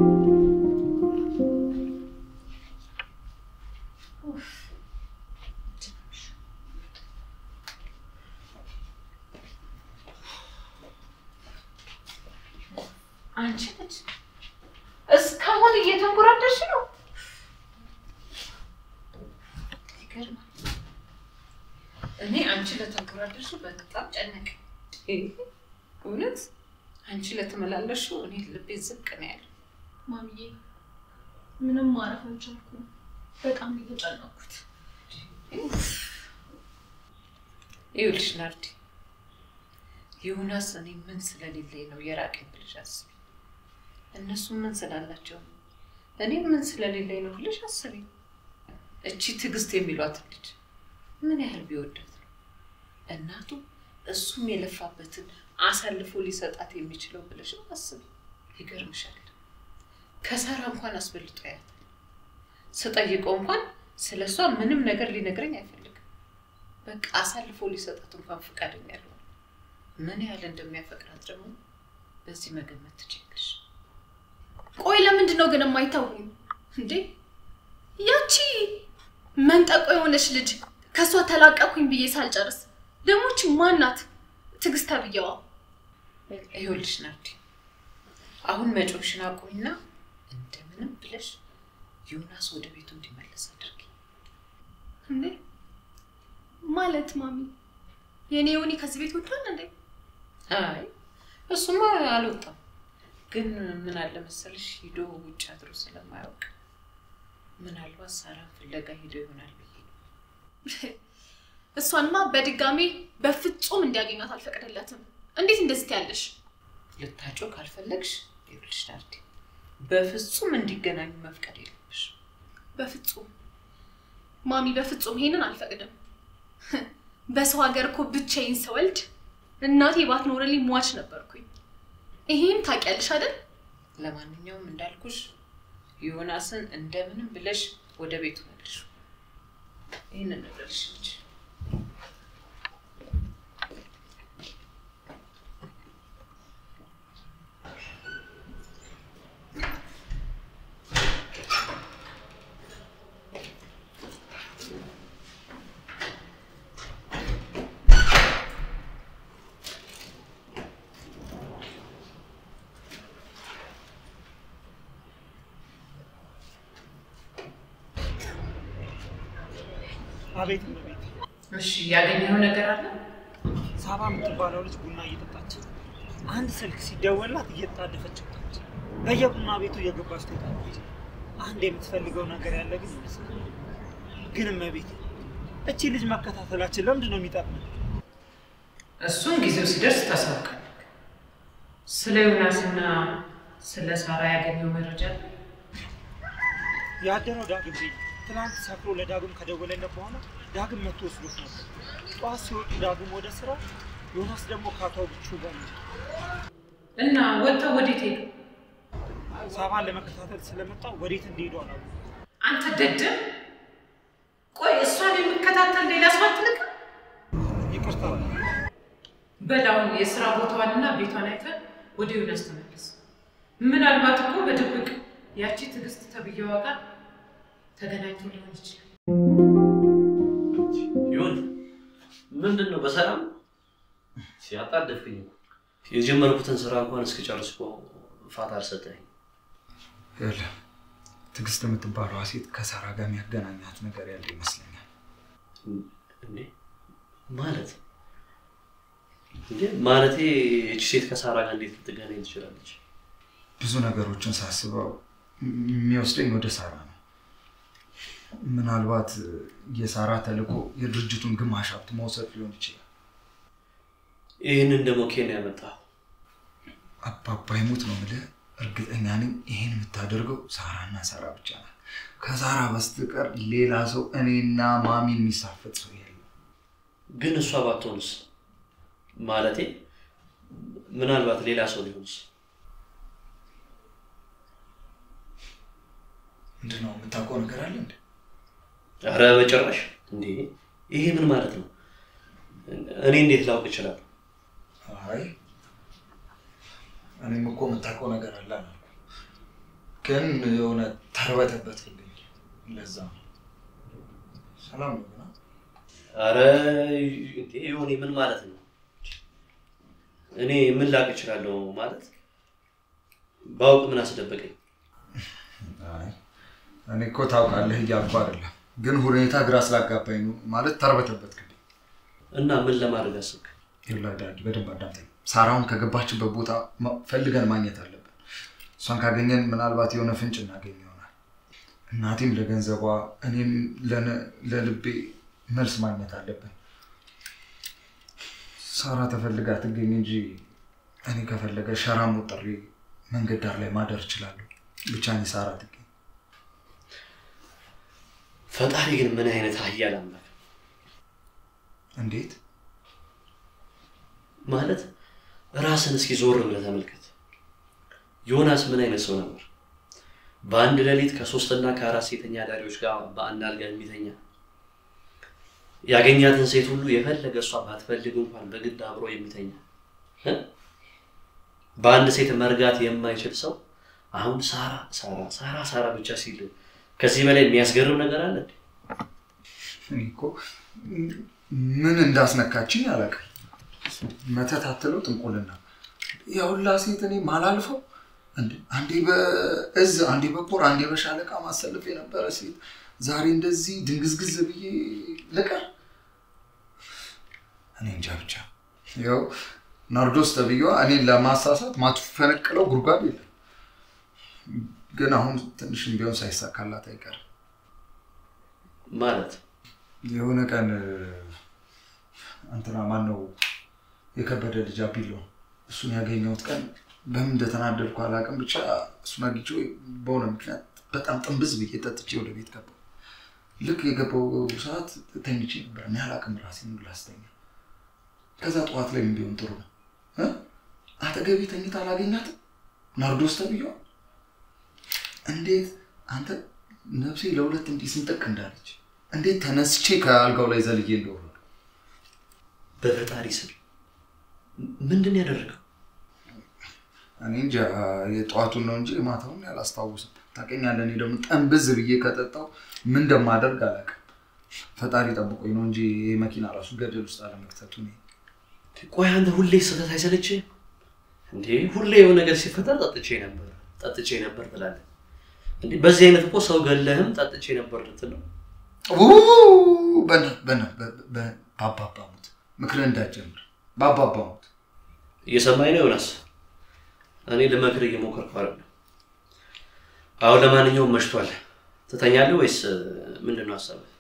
አንቺ ልጅ እስካሁን እየተንጎራደርሽ ነው። ይገርማል። እኔ አንቺ ለተንጎራደርሽ በጣም ጨነቀኝ። እውነት አንቺ ለተመላለሹ እኔ ልቤ ዝቅ ነው ያለው። ማሚዬ ምንም ማረፍ አልቻልኩም። በጣም እየተጨነኩት ይኸውልሽ ናርዲ፣ ዮናስ እኔ ምን ስለሌለኝ ነው የራቀኝ ብለሽ አስቢ። እነሱ ምን ስላላቸው ነው፣ እኔ ምን ስለሌለኝ ነው ብለሽ አስቢ። እቺ ትዕግስት የሚሏትን ልጅ ምን ያህል ቢወዳት ነው እናቱ እሱም የለፋበትን አሳልፎ ሊሰጣት የሚችለው ብለሽ አስቢ። ይገርምሻል፣ ከሳራ እንኳን አስበልጦ ያያታል። ስጠይቀው እንኳን ስለ እሷ ምንም ነገር ሊነግረኝ አይፈልግም። በቃ አሳልፎ ሊሰጣት እንኳን ፈቃደኛ ያልሆነ ምን ያህል እንደሚያፈቅራት ደግሞ በዚህ መገመት ትችላለሽ። ቆይ ለምንድን ነው ግን የማይተውኝ እንዴ? ያቺ መንጠቆ የሆነች ልጅ ከእሷ ተላቀኩኝ ብዬ ሳልጨርስ ደሞች ማናት ትዕግስት ተብዬዋ? ይኸውልሽ ናርዲ፣ አሁን መጮሽን አቁሚና እንደምንም ብለሽ ዮናስ ወደ ቤቱ እንዲመለስ አድርጊ። እንዴ ማለት ማሚ የኔ ዮኒ ከዚህ ቤት ወጥቷል እንዴ? አይ እሱማ አልወጣም፣ ግን ምን አለ መሰልሽ ሂዶ ውጭ አድሮ ስለማያውቅ ምናልባት ሳራን ፍለጋ ሂዶ ይሆናል ብዬ ነው። እሷንማ በድጋሚ በፍጹም እንዲያገኛት አልፈቅድለትም። እንዴት እንደዚህ ትያለሽ? ልታጮ ካልፈለግሽ ይኸውልሽ ናርዲ፣ በፍጹም እንዲገናኙ መፍቀድ የለብሽ። በፍጹም ማሚ፣ በፍጹም ይሄንን አልፈቅድም። በሰው ሀገር እኮ ብቻዬን ስወልድ እናቴ ባትኖርልኝ ሟች ነበርኩኝ። ይሄን ታውቂያለሽ አይደል? ለማንኛውም እንዳልኩሽ ዮናስን እንደምንም ብለሽ ወደ ቤቱ መልሽ። ይህንን ልበልሽ እንጂ አቤት እመቤት። እሺ፣ ያገኘኸው ነገር አለ? ሳባ የምትባለው ልጅ ቡና እየጠጣች አንድ ስልክ ሲደወላት እየተጣደፈች ወጣች። በየቡና ቤቱ እየገባች ትወጣለች። አንድ የምትፈልገው ነገር ያለ ግን ይመስላል። ግን እመቤት እቺ ልጅ መከታተላችን ለምንድን ነው የሚጠቅመን? እሱን ጊዜው ሲደርስ ታሳውቃለህ። ስለ ዮናስና ስለ ሳራ ያገኘው መረጃ አለ? ያደረው ዳግም ቤት ትናንት ሰክሮ ለዳግም ከደወለለት በኋላ ዳግም መጥቶ ወስዶት ነበር። ጠዋት ሲወጡ ዳግም ወደ ስራ፣ ዮናስ ደግሞ ከአቶ ብቹ ጋር ነው። እና ወጥተው ወዴት ሄዱ? ሳባን ለመከታተል ስለመጣ ወዴት እንደሄዱ አላውቅም። አንተ ደደብ! ቆይ እሷን የሚከታተል ሌላ ሰው አትልቅም? ይቅርታ በላውን የስራ ቦታዋንና ቤቷን አይተህ ወደ ዮናስ ተመለስ። ምናልባት እኮ በድብቅ ያቺ ትዕግስት ተብዬዋ ጋር ተገናኝቶ ሊሆን ይችላል። ይሁን ምንድን ነው በሰላም ሲያጣደፍኝ የጀመርኩትን ስራ እንኳን እስክጨርስ እኮ ፋታ አልሰጠኝ። ይኸውልህ ትዕግስት የምትባለዋ ሴት ከሳራ ጋር የሚያገናኛት ነገር ያለ ይመስለኛል። እንዴ ማለት እንዴ ማለቴ እቺ ሴት ከሳራ ጋር እንዴት ልትገናኝ ትችላለች? ብዙ ነገሮችን ሳስበው የሚወስደኝ ወደ ሳራ ነው። ምናልባት የሳራ ተልእኮ የድርጅቱን ግማሽ ሀብት መውሰድ ሊሆን ይችላል። ይህንን ደግሞ ኬን ያመጣው አባባ ይሙት ነው የምልህ። እርግጠኛ ነኝ ይህን የምታደርገው ሳራና ሳራ ብቻ ናት። ከሳራ በስተቀር ሌላ ሰው እኔና ማሚን የሚሳፈጥ ሰው የለም። ግን እሷ ባትሆንስ? ማለቴ ምናልባት ሌላ ሰው ሊሆንስ? ምንድን ነው የምታውቀው ነገር አለ እንዴ? ኧረ በጭራሽ። እንዴ ይሄ ምን ማለት ነው? እኔ እንዴት ላውቅ እችላለሁ? አይ እኔም እኮ የምታውቀው ነገር አለ አላልኩም። ግን የሆነ ተርበተበትልኝ። ለዛ ነው። ሰላም ነው ግን? ኧረ እንዴ ይሁን ምን ማለት ነው? እኔ ምን ላውቅ እችላለሁ ማለት ባውቅ ምን አስደበቀኝ? አይ እኔ እኮ ታውቃለህ እያልኩ አይደለም፣ ግን ሁኔታ ግራ ስላጋባኝ ነው። ማለት ተርበተበትክልኝ። እና ምን ለማድረግ አስብክ? ይኸውልህ ዳዲ በደንብ አዳምጠኝ። ሳራውን ከገባችበት ቦታ ማ- ፈልገን ማግኘት አለብን። እሷን ካገኘን ምናልባት የሆነ ፍንጭ እናገኝ ይሆናል። እናቴም ለገንዘቧ፣ እኔም ለነ- ለልቤ መልስ ማግኘት አለብን። ሳራ ተፈልጋ ትገኝ እንጂ እኔ ከፈለገ ሸራ ሞጥሬ መንገድ ዳር ላይ ማደር እችላለሁ። ብቻ እኔ ሳራ ትገኝ። ፈጣሪ ግን ምን አይነት ኃያል አምላክ ነው! እንዴት ማለት ራስን እስኪ ዞር ብለህ ተመልከት። ዮናስ ምን አይነት ሰው ነበር? በአንድ ሌሊት ከሶስትና ከአራት ሴተኛ አዳሪዎች ጋር በአንድ አልጋ የሚተኛ ያገኛትን ሴት ሁሉ የፈለገ እሷ ባትፈልግ እንኳን በግድ አብሮ የሚተኛ እ? በአንድ ሴት መርጋት የማይችል ሰው አሁን ሳራ ሳራ ሳራ ሳራ ብቻ ሲል ከዚህ በላይ የሚያስገርም ነገር አለ እንዴ? እኔ እኮ ምን እንዳስነካችኝ አላውቅም። መተት አትለው ጥንቁልና የሁላ ሴት እኔ ማላልፈው እንዴ አንዴ በእዝ አንዴ በኮር አንዴ በሻለቃ ማሰልፍ የነበረ ሴት ዛሬ እንደዚህ ድንግዝግዝ ብዬ ልቀር? እኔ እንጃ ብቻ ያው ናርዶስ ተብዬዋ እኔን ለማሳሳት ማትፈነቅለው ጉድጓድ የለም። ግን አሁን ትንሽም ቢሆን ሳይሳካላት አይቀርም። ማለት የሆነ ቀን እንትና ማን ነው የከበደ ልጅ አቢሎ እሱን ያገኘሁት ቀን በምን እንደተናደድኩ አላውቅም። ብቻ እሱን አግኝቼው በሆነ ምክንያት በጣም ጥንብዝ ብዬ ጠጥቼ ወደ ቤት ገባሁ። ልክ የገባው ሰዓት ተኝቼ ነበር። እኔ አላውቅም ራሴን ላስተኛ። ከዛ ጠዋት ላይ ምን ቢሆን ጥሩ ነው እ? አጠገቤ ተኝታ አላገኛትም ናርዶስ ተብዬዋ እንዴት አንተ ነፍሴ ለሁለት እንዲህ ስንጠቅ እንዳለች እንዴት ተነስቼ ከአልጋው ላይ ዘልዬ እንደወረዱ በፈጣሪ ስም ምንድን ነው ያደረገው? እኔ እንጃ የጠዋቱን ነው እንጂ ማታውን ያላስታውስም። ታውቀኛለህ፣ እኔ ደግሞ ጠንብዝ ብዬ ከጠጣው ምን እንደማደርግ አላውቅም። ፈጣሪ ጠብቆኝ ነው እንጂ ይህ መኪና ራሱ ገደል ውስጥ አለመክተቱ እኔ ቆይ አንተ ሁሌ ስህተት አይሰለችህም እንዴ? ሁሌ የሆነ ነገር ሲፈጠር ጠጥቼ ነበር ጠጥቼ ነበር ትላለህ እንዴ? በዚህ አይነት እኮ ሰው ገለህም ጠጥቼ ነበር ልትል ነው። በና በና ባባባሙት ምክር እንዳትጀምር ባባባሙት እየሰማኝ ነው ዮናስ? እኔ ልመክር እየሞከርኩ አይደለም። አሁን ለማንኛውም መሽቷል። ትተኛለህ ወይስ ምንድን ነው ሀሳብህ?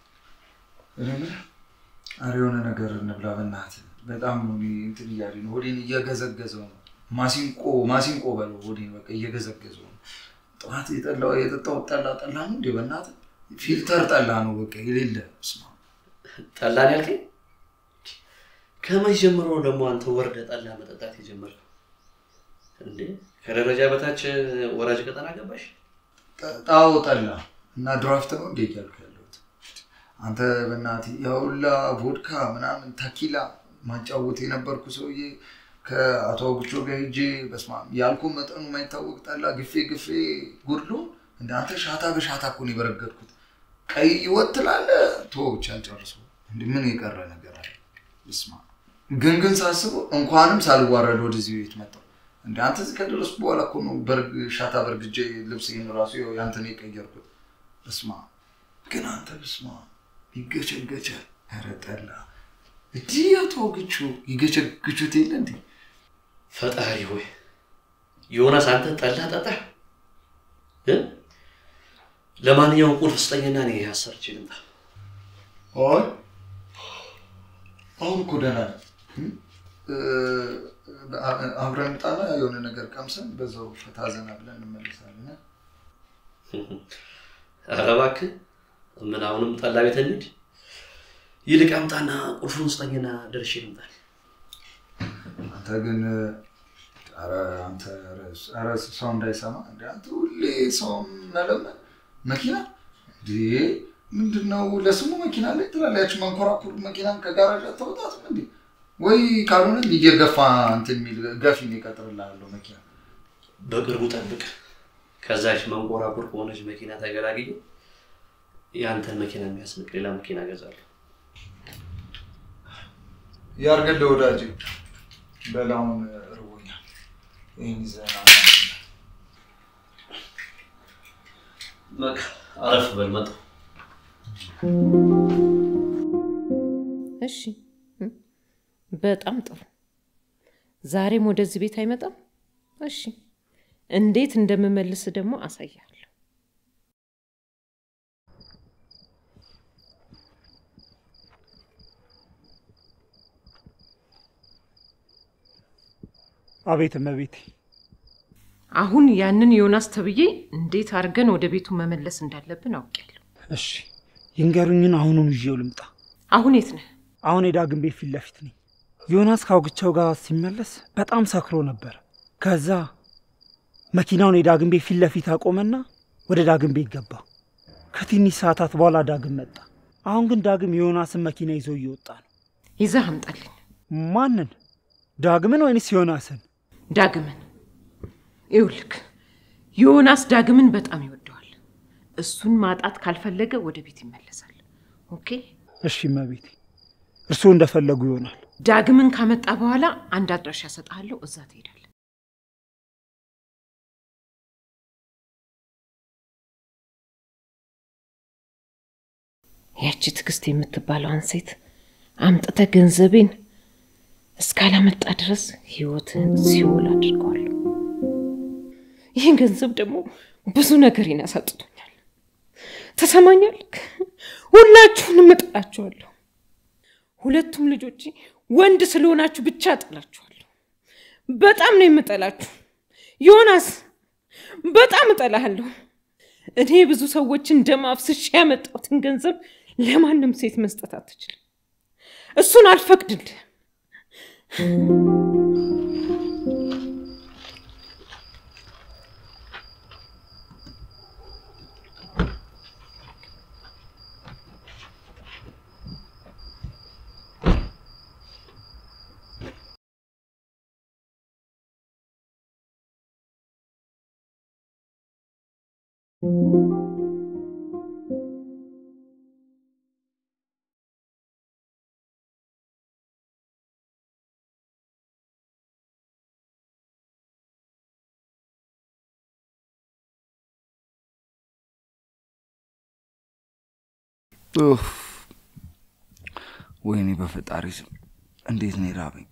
እኔ የምልህ ኧረ የሆነ ነገር እንብላ በእናትህ። በጣም ነው እኔ እንትን እያለኝ ነው፣ ሆዴን እየገዘገዘው ነው። ማሲንቆ ማሲንቆ በለው ሆዴን በቃ እየገዘገዘው ነው። ጠዋት የጠላው የጠጣው ጠላ ጠላ ነው እንዴ በእናትህ ፊልተር ጠላ ነው በቃ የሌለ ስማ ጠላን ያልከኝ? ከመቼ ጀምሮ ነው ደግሞ አንተ ወርደ ጠላ መጠጣት የጀመርከው? እንዴ ከደረጃ በታች ወራጅ ቀጠና ገባሽ? ጣው ጠላ እና ድራፍት ነው እንዴ እያልኩ ያለሁት አንተ በእናትህ ያውላ ቮድካ ምናምን ተኪላ ማጫወት የነበርኩ ሰውዬ ከአቶ አውግቾ ጋር ሄጄ በስመ አብ ያልኩ መጠኑ የማይታወቅ ጠላ ግፌ ግፌ ጉድሎ እንደ አንተ ሻታ በሻታ እኮ ነው የበረገድኩት። ቀይ ወጥ ትላለህ ቶ ብቻ አልጨርሰው እንደ ምን የቀረ ነገር አለ? ስማ ግን ግን ሳስበው እንኳንም ሳልዋረድ ወደዚህ ቤት መጣሁ። እንደ አንተ እዚህ ከደረስኩ በኋላ እኮ ነው በርግ ሻታ በርግጄ ልብስህን ራሱ ያው ያንተን የቀየርኩት። በስማ ግን አንተ በስማ ይገቸገቻል። ኧረ ጠላ እንዲህ አቶ አውግቾ ይገቸግቹት የለ እንዴ? ፈጣሪ ሆይ ዮናስ አንተ ጠላ ጠጣ እ? ለማንኛውም ቁልፍ ስጠኝና እኔ አሰርቼ ልምጣ። አይ አሁን እኮ ደህና ነኝ። እ፣ አብረን ጣና የሆነ ነገር ቀምሰን በዛው ፈታ ዘና ብለን እንመለሳለን። ኧረ እባክህ ምን አሁንም ጠላ ቤት እንሂድ? ይልቅ አምጣና ቁልፉን ስጠኝና ደርሼ ልምጣ። አንተ ግን ኧረ አንተ ኧረ ሰው እንዳይሰማ እንደ አንተ ሁሌ ሰው መለመን መኪና እንዴ ምንድን ነው? ለስሙ መኪና ላይ ትላለች። መንኮራኩር መኪናን ከጋራጅ አታወጣትም እንዴ? ወይ ካልሆነ እየገፋ እንትን የሚል ገፊ እቀጥርልሃለሁ መኪና በቅርቡ ጠብቅ። ከዛች መንኮራኩር ከሆነች መኪና ተገላግዬ የአንተን መኪና የሚያስንቅ ሌላ መኪና እገዛለሁ። ያርገለ ወዳጅ በላውን ርቦኛል። ይህን ይዘና በቃ አረፍ በል መጣሁ። እሺ እ? በጣም ጥሩ። ዛሬም ወደዚህ ቤት አይመጣም? እሺ፣ እንዴት እንደምመልስ ደግሞ አሳያለሁ። አቤት እመቤቴ። አሁን ያንን ዮናስ ተብዬ እንዴት አድርገን ወደ ቤቱ መመለስ እንዳለብን አውቄያለሁ። እሺ ይንገሩኝን፣ አሁኑን ይዤው ልምጣ። አሁን የት ነህ? አሁን የዳግም ቤት ፊት ለፊት ነኝ። ዮናስ ከአውግቻው ጋር ሲመለስ በጣም ሰክሮ ነበር። ከዛ መኪናውን የዳግም ቤት ፊት ለፊት አቆመና ወደ ዳግም ቤት ገባ። ከትንሽ ሰዓታት በኋላ ዳግም መጣ። አሁን ግን ዳግም የዮናስን መኪና ይዞ እየወጣ ነው። ይዘህ አምጣልኝ። ማንን? ዳግምን ወይንስ ዮናስን? ዳግምን። ይኸውልህ ዮናስ ዳግምን በጣም ይወደዋል። እሱን ማጣት ካልፈለገ ወደ ቤት ይመለሳል። ኦኬ? እሺ እመቤቴ። እርስዎ እንደፈለጉ ይሆናል። ዳግምን ካመጣ በኋላ አንድ አድራሻ እሰጥሃለሁ፣ እዛ ትሄዳለህ። ያቺ ትዕግስት የምትባለዋን ሴት አምጥተህ ገንዘቤን እስካላመጣ ድረስ ህይወትህን ሲኦል አድርገዋለሁ። ይህን ገንዘብ ደግሞ ብዙ ነገሬን ያሳጥቶኛል። ተሰማኛለህ? ሁላችሁንም እጥላችኋለሁ። ሁለቱም ልጆቼ ወንድ ስለሆናችሁ ብቻ እጥላችኋለሁ። በጣም ነው የምጠላችሁ። ዮናስ በጣም እጠላሃለሁ። እኔ ብዙ ሰዎችን ደም አፍስሼ ያመጣሁትን ገንዘብ ለማንም ሴት መስጠት አትችልም። እሱን አልፈቅድልህ። ኡፍ! ወይኔ በፈጣሪ ስም እንዴት ነው የራበኝ።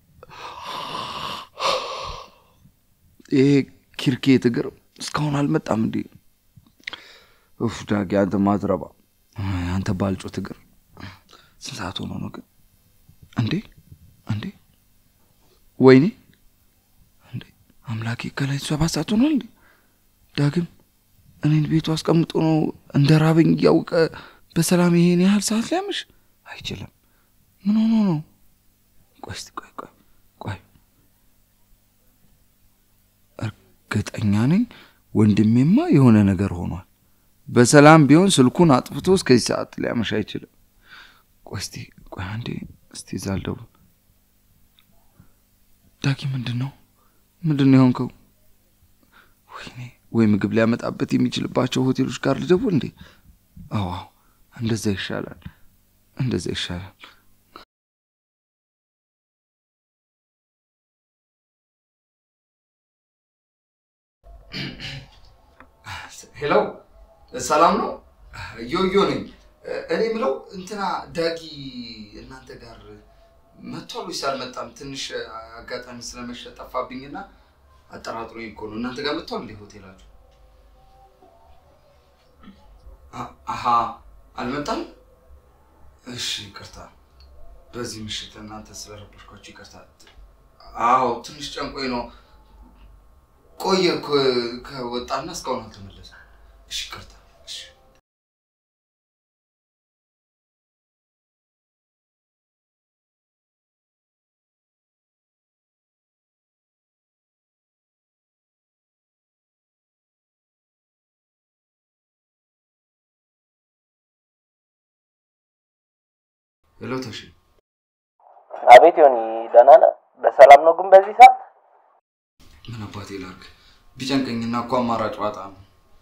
ይሄ ኪርኬት እግር እስካሁን አልመጣም እንዴ? ኡፍ ዳጊ፣ አንተ ማትረባ፣ አንተ ባልጮት እግር ስንት ሰዓት ሆኖ ነው ግን? እንዴ እንዴ! ወይኔ እንዴ! አምላኬ ከላይ ሰባት ሰዓት ሆኗል እንዴ? ዳግም እኔን ቤቱ አስቀምጦ ነው እንደ ራበኝ እያወቀ በሰላም ይሄን ያህል ሰዓት ሊያምሽ አይችልም። ምን ሆኖ ነው? ቆይ እስቲ ቆይ ቆይ ቆይ፣ እርግጠኛ ነኝ ወንድሜማ የሆነ ነገር ሆኗል። በሰላም ቢሆን ስልኩን አጥፍቶ እስከዚህ ሰዓት ሊያመሽ አይችልም። ቆይ እስቲ ቆይ አንዴ እስቲ እዛ ልደውል። ዳጊ ምንድን ነው ምንድን ነው የሆንከው? ወይኔ ወይ ምግብ ሊያመጣበት የሚችልባቸው ሆቴሎች ጋር ልደውል እንዴ? አዎ አዎ፣ እንደዛ ይሻላል፣ እንደዛ ይሻላል። ሄሎ፣ ሰላም ነው? ዮዮ ነኝ። እኔ ምለው እንትና ዳጊ እናንተ ጋር መጥቷል ወይስ አልመጣም? ትንሽ አጋጣሚ ስለመሸ ጠፋብኝና አጠራጥሮኝ እኮ ነው። እናንተ ጋር መጥቷል እንዴ ሆቴላችሁ? አ- አሀ አልመጣም። እሺ ይቅርታ፣ በዚህ ምሽት እናንተ ስለረበሽኳችሁ ይቅርታ። አዎ ትንሽ ጨንቆኝ ነው። ቆየ እኮ ከወጣና እስካሁን አልተመለሰም። እሺ ይቅርታ። እሺ ሄሎ ተሺ፣ አቤት ዮኒ፣ ደህና ነህ? በሰላም ነው ግን በዚህ ሰዓት? ምን አባቴ ላድርግ? ቢጨንቀኝና እኮ አማራጭ ዋጣ ነው።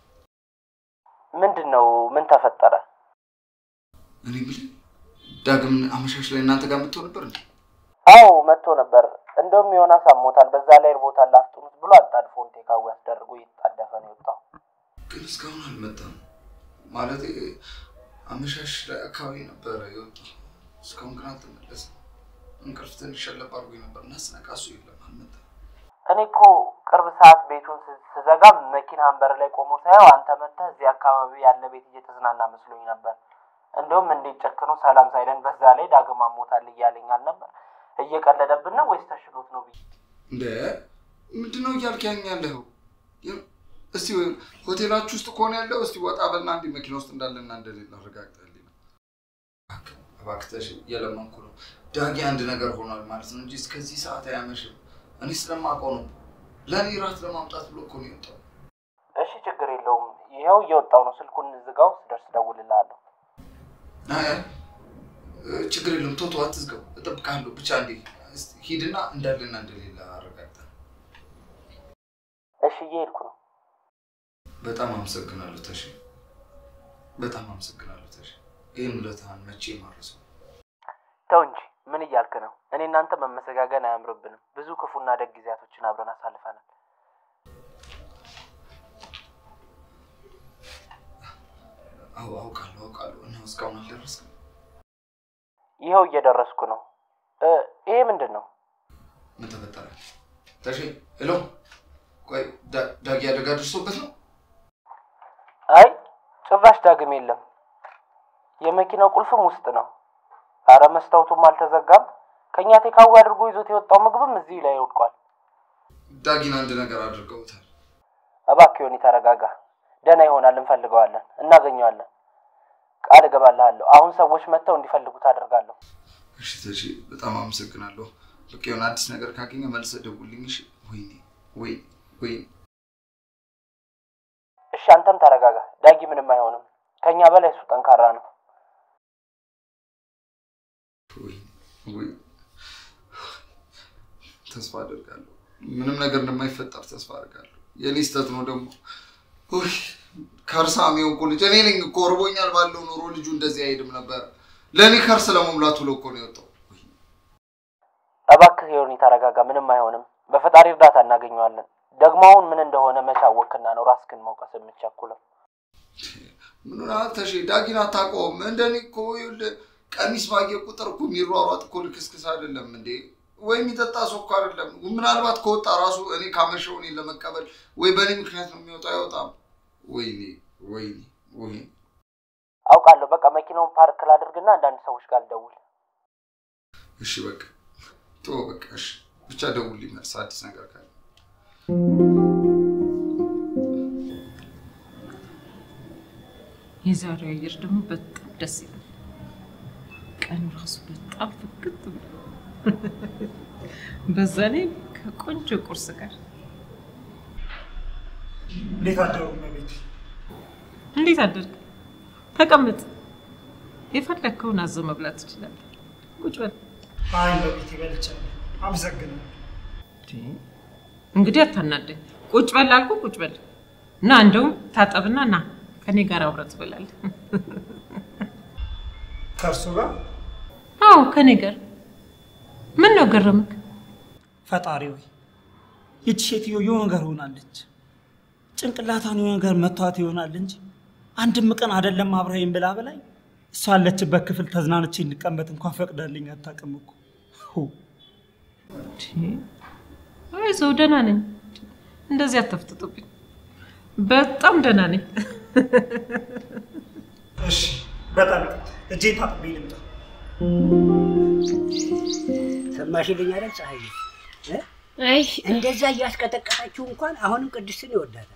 ምንድን ነው? ምን ተፈጠረ? እኔ የምልህ ዳግም አመሻሽ ላይ እናንተ ጋር መጥቶ ነበር እንዴ? አዎ መጥቶ ነበር። እንደውም ዮናስ አሞታል፣ በዛ ላይ እርቦታል አፍጥኑት ብሎ አጣድፎን ቴካዊ አስደርጎ እየተጣደፈ ነው የወጣው። ግን እስካሁን አልመጣም። ማለት አመሻሽ ላይ አካባቢ ነበረ የወጣው። እስካሁን ግን አልተመለሰም። እንቅልፍ ትንሽ ሸለብ አድርጎኝ ነበር እና ስነቃ እሱ የለም፣ አልመጣም። እኔ እኮ ቅርብ ሰዓት ቤቱን ስ- ስዘጋ መኪናን በር ላይ ቆሞ ሳየው አንተ መጥተህ እዚህ አካባቢ ያለ ቤት እየተዝናና መስሎኝ ነበር። እንደውም እንዴት ጨክኖ ሰላም ሳይለን በዛ ላይ ዳግም አሞታል እያለኝ አልነበር? እየቀለደብን ነው ወይስ ተሽሎት ነው ብዬ እንደ ምንድን ነው እያልክ ያኝ ያለኸው? የ- እስቲ ሆቴላችሁ ውስጥ ከሆነ ያለው እስቲ ወጣ በልና አንድ መኪና ውስጥ እንዳለና እንደሌለ አረጋግጠልኝ። እባክህ እባክህ ተሽ እየለመንኩ ነው። ዳጊ አንድ ነገር ሆኗል ማለት ነው እንጂ እስከዚህ ሰዓት አያመሽም። እኔ ስለማውቀው ነው። ለእኔ ራት ለማምጣት ብሎ እኮ ነው የወጣው። እሺ ችግር የለውም። ይኸው እየወጣው ነው። ስልኩን ዝጋው፣ ስደርስ እደውልልሃለሁ። አይ አይ፣ እ፣ ችግር የለም ቶቶ አትዝጋው፣ እጠብቅሃለሁ። ብቻ እንዴ እስቲ ሂድና እንዳለና እንደሌለ አረጋግጠ። እሺ እየሄድኩ ነው። በጣም አመሰግናለሁ ተሽ፣ በጣም አመሰግናለሁ ተሽ። ይህን ውለታህን መቼ ማረሰው። ተው እንጂ ምን እያልክ ነው? እኔ እናንተ መመሰጋገን አያምርብንም። ብዙ ክፉና ደግ ጊዜያቶችን አብረን አሳልፈናል። አዎ አውቃለሁ አውቃለሁ። እና እስካሁን አልደረስክም። ይኸው እየደረስኩ ነው። እ፣ ይሄ ምንድን ነው? ምን ተፈጠረ? ተሼ ሄሎ፣ ቆይ ዳ- ዳጊ አደጋ ደርሶበት ነው? አይ ጭራሽ ዳግም የለም። የመኪናው ቁልፍም ውስጥ ነው። አረ መስታወቱም አልተዘጋም። ከእኛ ቴካዊ አድርጎ ይዞት የወጣው ምግብም እዚህ ላይ ወድቋል። ዳጊን አንድ ነገር አድርገውታል። እባክህ ዮኒ ተረጋጋ። ደህና ይሆናል፣ እንፈልገዋለን፣ እናገኘዋለን። ቃል እገባልሃለሁ። አሁን ሰዎች መጥተው እንዲፈልጉት አደርጋለሁ። እሺ ተሼ በጣም አመሰግናለሁ። በቃ የሆነ አዲስ ነገር ካገኘ መልሰህ ደውልኝ። እሺ። ወይኔ ወይኔ ወይኔ እሺ አንተም ተረጋጋ። ዳጊ ምንም አይሆንም። ከእኛ በላይ እሱ ጠንካራ ነው። ወይ ተስፋ አደርጋለሁ። ምንም ነገር እንደማይፈጠር ተስፋ አደርጋለሁ። የኔ ስህተት ነው ደግሞ። ውይ ከርሳም የሆንኩ ልጅ እኔ ነኝ እኮ። እርቦኛል ባለው ኖሮ ልጁ እንደዚህ አይሄድም ነበር። ለእኔ ከርስ ለመሙላት ብሎ እኮ ነው የወጣው። እባክህ ዮኒ ተረጋጋ። ምንም አይሆንም። በፈጣሪ እርዳታ እናገኘዋለን። ደግሞ አሁን ምን እንደሆነ መቻወክና ነው ራስክን መውቀስ የምትቸኩለው? ምን ተሼ ዳጊን አታውቀውም? እንደኔ እኮ ይኸውልህ ቀሚስ ባየ ቁጥር እኮ የሚሯሯጥ እኮ ልክስክስ አይደለም እንዴ? ወይ የሚጠጣ ሰው እኮ አይደለም። ምናልባት ከወጣ ራሱ እኔ ካመሸው እኔን ለመቀበል ወይ በእኔ ምክንያት ነው የሚወጣው፣ አይወጣም። ወይኔ ወይኔ ወይኔ አውቃለሁ። በቃ መኪናውን ፓርክ ላድርግና አንዳንድ ሰዎች ጋር ልደውል። እሺ በቃ ቶ በቃ እሺ፣ ብቻ ደውልልኝ መልስ አዲስ ነገር ካለ የዛሬው አየር ደግሞ በጣም ደስ ይላል። ቀኑ ራሱ በጣም ፍክት ብሎ በዛ ላይ ከቆንጆ ቁርስ ጋር እንዴት አደሩ እመቤቴ? እንዴት አደርግ? ተቀመጥ። የፈለግከውን አዞ መብላት ትችላለህ። ቁጭ በል። አይ እመቤቴ በልቻለሁ። አመሰግናለሁ። እንግዲህ አታናደኝ። ቁጭ በል አልኩህ፣ ቁጭ በል እና እንደውም ታጠብና ና ከኔ ጋር አብረህ ትበላለህ። ከእርሱ ጋር አዎ ከኔ ጋር። ምን ነው ገረምክ? ፈጣሪ ሆይ ይቺ ሴትዮ የሆነ ነገር ሆናለች። ጭንቅላቷን የሆነ ነገር መቷት ይሆናል እንጂ አንድም ቀን አይደለም አብረኸኝ ብላ በላይ እሷ ያለችበት ክፍል ተዝናንቼ እንቀመጥ እንኳን ፈቅዳልኝ አታውቅም እኮ። ሁ፣ አይዞህ ደህና ነኝ። እንደዚህ አተፍጥጡብኝ። በጣም ደህና ነኝ። እሺ በጣም እጄን ታጥቤ ልምጣ። ሰማሽልኝ አይደል ፀሐይ? አይ እንደዛ እያስቀጠቀጠችው እንኳን አሁንም ቅድስትን ይወዳታል።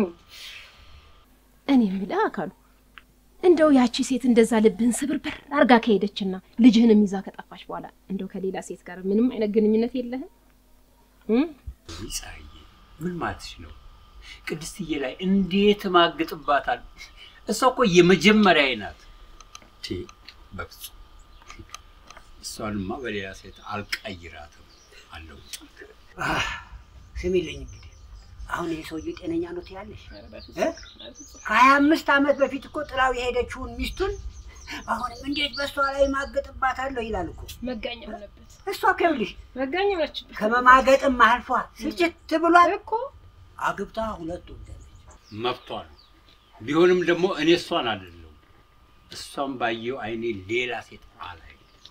እኔ የምልህ አካሉ እንደው ያቺ ሴት እንደዛ ልብህን ስብርብር አርጋ ከሄደችና ልጅህንም ይዛ ከጠፋች በኋላ እንደው ከሌላ ሴት ጋር ምንም አይነት ግንኙነት የለህም? እም? ፀሐዬ ምን ማለትሽ ነው? ቅድስትዬ ላይ እንዴት ማግጥባታል? እሷ እኮ የመጀመሪያዬ ናት። ቴ በፍጹም እሷንማ በሌላ ሴት አልቀይራትም አለው። አህ፣ ስሚልኝ እንግዲህ አሁን ይህ ሰውዬ ጤነኛ ነው ትያለሽ? እ? ከሀያ አምስት ዓመት በፊት እኮ ጥላው የሄደችውን ሚስቱን አሁንም እንዴት በእሷ ላይ ማገጥባታለሁ ይላል እኮ። መጋኛ ሆነበት። እሷ እኮ ይኸውልሽ መጋኛ ሆነችበት። ከመማገጥም አልፏ ስልችት ብሏል እኮ አግብታ ሁለት ወልዳለች። መብቷ ነው። ቢሆንም ደግሞ እኔ እሷን አይደለሁም እሷን ባየው አይኔ ሌላ ሴት አላይ።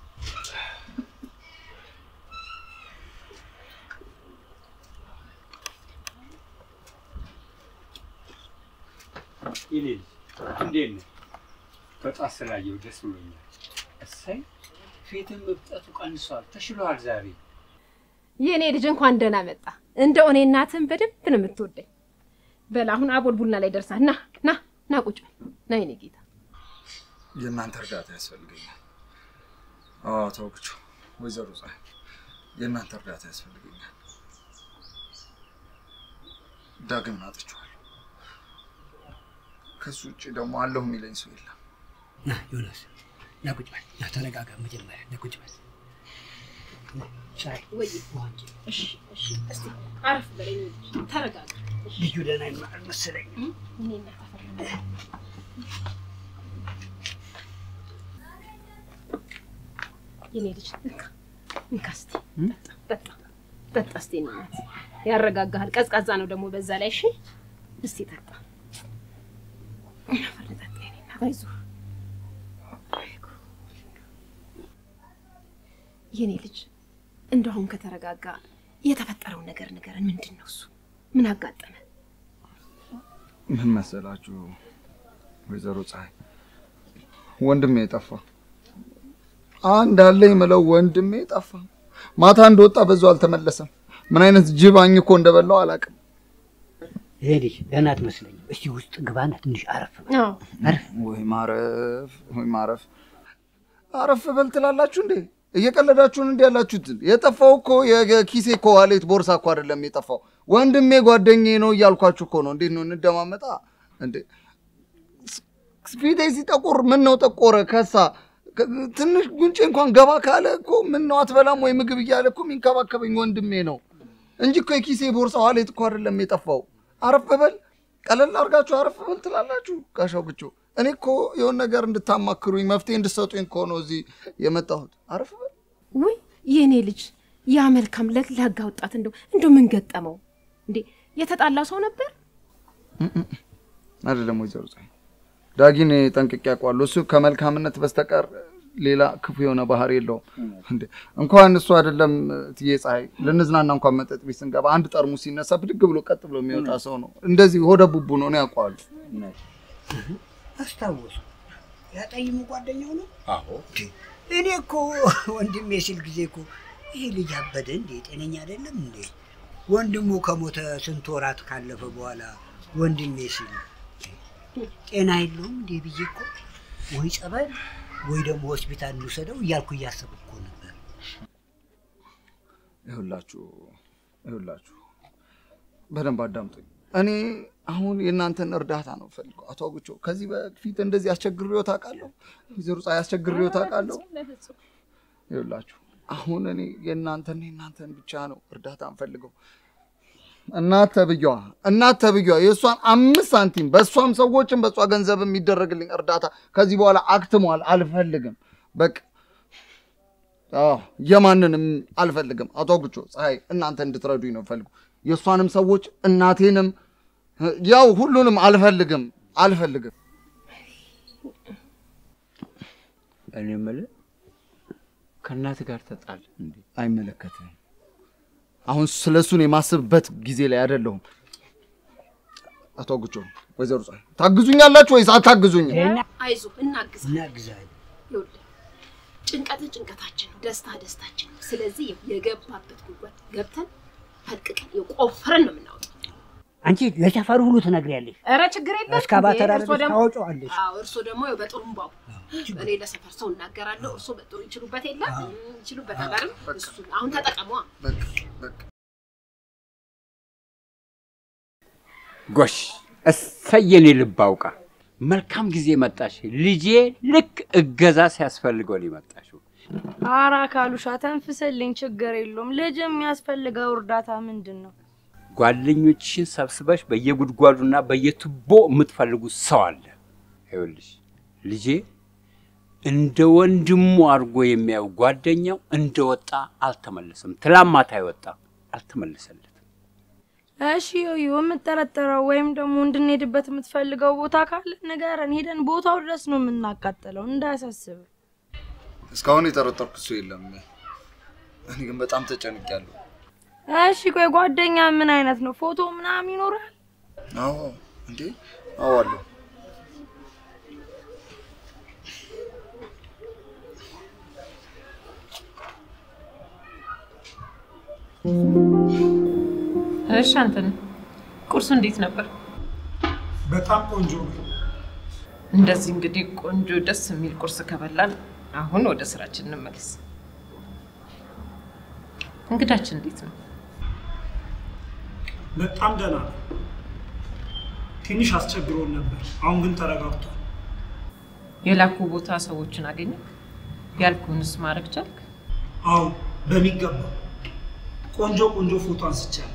ይኔ እንዴት ነህ? በጣም ስላየው ደስ ብሎኛል። እሰይ ፊትም እብጠቱ ቀንሷል፣ ተሽሎሃል ዛሬ። የእኔ ልጅ እንኳን ደህና መጣ። እንደው እኔ እናትህን በደንብ ነው የምትወደኝ። በል አሁን አቦል ቡና ላይ ደርሳል። ና ና ና ቁጭ በል ና የኔ ጌታ። የእናንተ እርዳታ ያስፈልገኛል። አዎ ተወግቹ፣ ወይዘሮ ፀሐይ የእናንተ እርዳታ ያስፈልገኛል። ዳግምን አጥቼዋለሁ። ከሱ ውጭ ደግሞ አለሁ የሚለኝ ሰው የለም። ና ዮናስ ና ቁጭ በል ና ተረጋጋ። መጀመሪያ ና ቁጭ በል ሻይ ወይ እሺ እሺ፣ እስቲ አረፍ በለኝ ልጅ፣ ተረጋጋ። ልጁ ደህና ይሆናል መሰለኝ። እኔ እናት አፈር የኔ ልጅ እንካ እንካ እስቲ ጠጣ ጠጣ እስቲ የኔ እናት ያረጋጋሃል። ቀዝቃዛ ነው ደግሞ በዛ ላይ እሺ። እስቲ ጠጣ አፈር ጠጣ የኔ እናት አይዞህ። የኔ ልጅ እንደው አሁን ከተረጋጋ የተፈጠረው ነገር ንገረን። ምንድን ነው እሱ? ምን አጋጠመ? ምን መሰላችሁ ወይዘሮ ፀሐይ፣ ወንድሜ ጠፋ። አንድ አለ የምለው ወንድሜ ጠፋ። ማታ እንደወጣ በዛው አልተመለሰም። ምን አይነት ጅብ አኝኮ እንደበላው አላውቅም። ይሄ ልጅ ደህና አትመስለኝም። እስቲ ውስጥ ግባና ትንሽ አረፍ በል። አረፍ ወይ ማረፍ፣ ወይ ማረፍ። አረፍ በል ትላላችሁ እንዴ? እየቀለዳችሁን እንዲ ያላችሁት? የጠፋው እኮ የኪሴ እኮ ዋሌት ቦርሳ እኮ አይደለም የጠፋው፣ ወንድሜ ጓደኛዬ ነው እያልኳችሁ እኮ ነው። እንዴት ነው እንደማመጣ እንዴ? ፊቴ ሲጠቁር ምን ነው ጠቆረ ከሳ ትንሽ ጉንጬ እንኳን ገባ ካለ እኮ ምን ነው አትበላም ወይ ምግብ እያለ እኮ የሚንከባከበኝ ወንድሜ ነው እንጂ እኮ የኪሴ ቦርሳ ዋሌት እኮ አይደለም የጠፋው። አረፍ በል ቀለል አድርጋችሁ አረፍ በል ትላላችሁ። ጋሻው ግቾ እኔ እኮ የሆነ ነገር እንድታማክሩኝ መፍትሄ እንድሰጡኝ እኮ ነው እዚህ የመጣሁት። አረፍ በል ውይ የኔ ልጅ ያ መልካም ለግላጋ ወጣት እንደው እንደው ምን ገጠመው እንዴ? የተጣላ ሰው ነበር? አይደለም ወይዘሮ ፀሐይ ዳጊን ጠንቅቄ አውቀዋለሁ። እሱ ከመልካምነት በስተቀር ሌላ ክፉ የሆነ ባህሪ የለውም። እንዴ እንኳን እሱ አይደለም ትዬ ፀሐይ ልንዝናና እንኳን መጠጥ ቤት ስንገባ አንድ ጠርሙስ ሲነሳ ብድግ ብሎ ቀጥ ብሎ የሚወጣ ሰው ነው። እንደዚህ ሆደ ቡቡ ነው። እኔ አውቀዋለሁ። አስታወሱ። ያጠይሙ ጓደኛው ነው። አዎ እኔ እኮ ወንድሜ ሲል ጊዜ እኮ ይሄ ልጅ አበደ እንዴ? ጤነኛ አይደለም እንዴ? ወንድሙ ከሞተ ስንት ወራት ካለፈ በኋላ ወንድሜ ሲል ጤና የለውም እንዴ ብዬ እኮ ወይ ጸበል ወይ ደግሞ ሆስፒታል እንውሰደው እያልኩ እያሰብኩ እኮ ነበር። ይኸውላችሁ ይኸውላችሁ በደንብ አዳምጡኝ። እኔ አሁን የእናንተን እርዳታ ነው ፈልገው። አቶ አጉቾ ከዚህ በፊት እንደዚህ አስቸግሬው ታውቃለሁ? ወይዘሮ ፀሐይ አስቸግሬው ታውቃለሁ? ይኸውላችሁ አሁን እኔ የእናንተን የእናንተን ብቻ ነው እርዳታ እንፈልገው። እናት ተብዬዋ እናት ተብዬዋ የእሷን አምስት ሳንቲም በእሷም ሰዎችም በእሷ ገንዘብ የሚደረግልኝ እርዳታ ከዚህ በኋላ አክትሟል። አልፈልግም። በቃ አዎ የማንንም አልፈልግም። አቶ አጉቾ ፀሐይ እናንተ እንድትረዱኝ ነው ፈልጉ። የእሷንም ሰዎች እናቴንም ያው ሁሉንም አልፈልግም አልፈልግም። እኔ የምልህ ከእናት ጋር ተጣል እንዴ? አይመለከትም። አሁን ስለ እሱን የማስብበት ጊዜ ላይ አይደለሁም። አቶ አጉቾ ወይዘሮ ፀሐይ ታግዙኛላችሁ ወይስ አታግዙኝም? አይዞ እናግዛለን። እናግዛለን። ይኸውልህ ጭንቀት ጭንቀታችን ነው፣ ደስታ ደስታችን ነው። ስለዚህ የገባበት ጉድጓድ ገብተን ፈልቅቀን የቆፈረን ነው የምናወጣው። አንቺ ለሰፈሩ ሁሉ ትነግሪያለሽ። ኧረ ችግር የለም። እስካባተር እርሶ አይደለሽ ደግሞ- ታወጪዋለሽ። አዎ እርሶ ደግሞ ያው በጥሩምባው እኔ ለሰፈር ሰው እናገራለሁ። እርሶ በጥሩ ይችሉበት የለም ይችሉበታል አይደል? እሱ አሁን ተጠቀሟ። ጎሽ እሰየኔ ልብ አውቃ መልካም ጊዜ መጣሽ። ልጄ ልክ እገዛ ሲያስፈልገው ነው የመጣሽው። ኧረ አካሉሻ ተንፍስልኝ፣ ችግር የለውም። ልጅ የሚያስፈልገው እርዳታ ምንድን ነው? ጓደኞችሽን ሰብስበሽ በየጉድጓዱና በየቱቦ የምትፈልጉት ሰው አለ። ይኸውልሽ ልጄ እንደ ወንድሙ አድርጎ የሚያዩ ጓደኛው እንደወጣ አልተመለሰም። ትላንት ማታ ይወጣ አልተመለሰለትም። እሺ ዮዮ፣ የምጠረጠረው ወይም ደግሞ እንድንሄድበት የምትፈልገው ቦታ ካለ ንገረን፣ ሄደን ቦታው ድረስ ነው የምናቃጥለው። እንዳያሳስብ። እስካሁን የጠረጠርኩ እሱ የለም። እኔ ግን በጣም ተጨንቄያለሁ። እሺ ቆይ ጓደኛ ምን አይነት ነው? ፎቶ ምናምን ይኖራል? አዎ እንዴ፣ አዎ አለሁ። እሺ አንተን ቁርሱ እንዴት ነበር? በጣም ቆንጆ ነው። እንደዚህ እንግዲህ ቆንጆ ደስ የሚል ቁርስ ከበላን አሁን ወደ ስራችን እንመለስ። እንግዳችን እንዴት ነው? በጣም ደህና ነው። ትንሽ አስቸግሮን ነበር። አሁን ግን ተረጋግቷል። የላኩ ቦታ ሰዎችን አገኘ? ያልኩህንስ ማድረግ ቻልክ? አዎ በሚገባ ቆንጆ ቆንጆ ፎቶ አንስቻለሁ።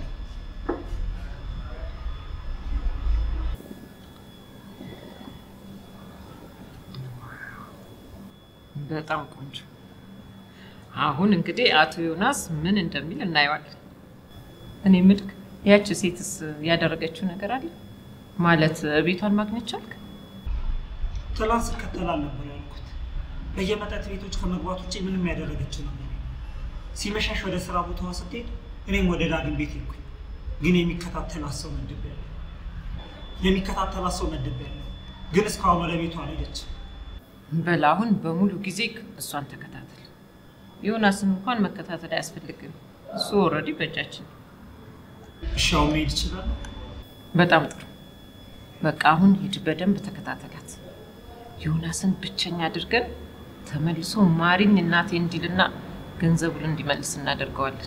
በጣም ቆንጆ። አሁን እንግዲህ አቶ ዮናስ ምን እንደሚል እናየዋለን። እኔ ምልክ ያቺ ሴትስ ያደረገችው ነገር አለ ማለት ቤቷን ማግኘት ቻልክ? ትላንት ስከተላል ነበር ያልኩት። በየመጠጥ ቤቶች ከመግባት ውጭ ምንም ያደረገችው ነገር የለም። ሲመሻሽ ወደ ስራ ቦታዋ ስትሄድ እኔም ወደ ዳግም ቤት ሄድኩኝ። ግን የሚከታተላት ሰው መድቤያለሁ። የሚከታተላት ሰው መድቤያለሁ። ግን እስካሁን ወደ ቤቷ አልሄደችም። በል አሁን በሙሉ ጊዜ እሷን ተከታተል። ዮናስን እንኳን መከታተል አያስፈልግም። እሱ ኦልሬዲ በእጃችን ነው። እሺ አሁን መሄድ እችላለሁ? በጣም ጥሩ። በቃ አሁን ሂድ፣ በደንብ ተከታተላት። ዮናስን ብቸኛ አድርገን ተመልሶ ማሪኝ እናቴ እንዲልና ገንዘቡን እንዲመልስ እናደርገዋለን።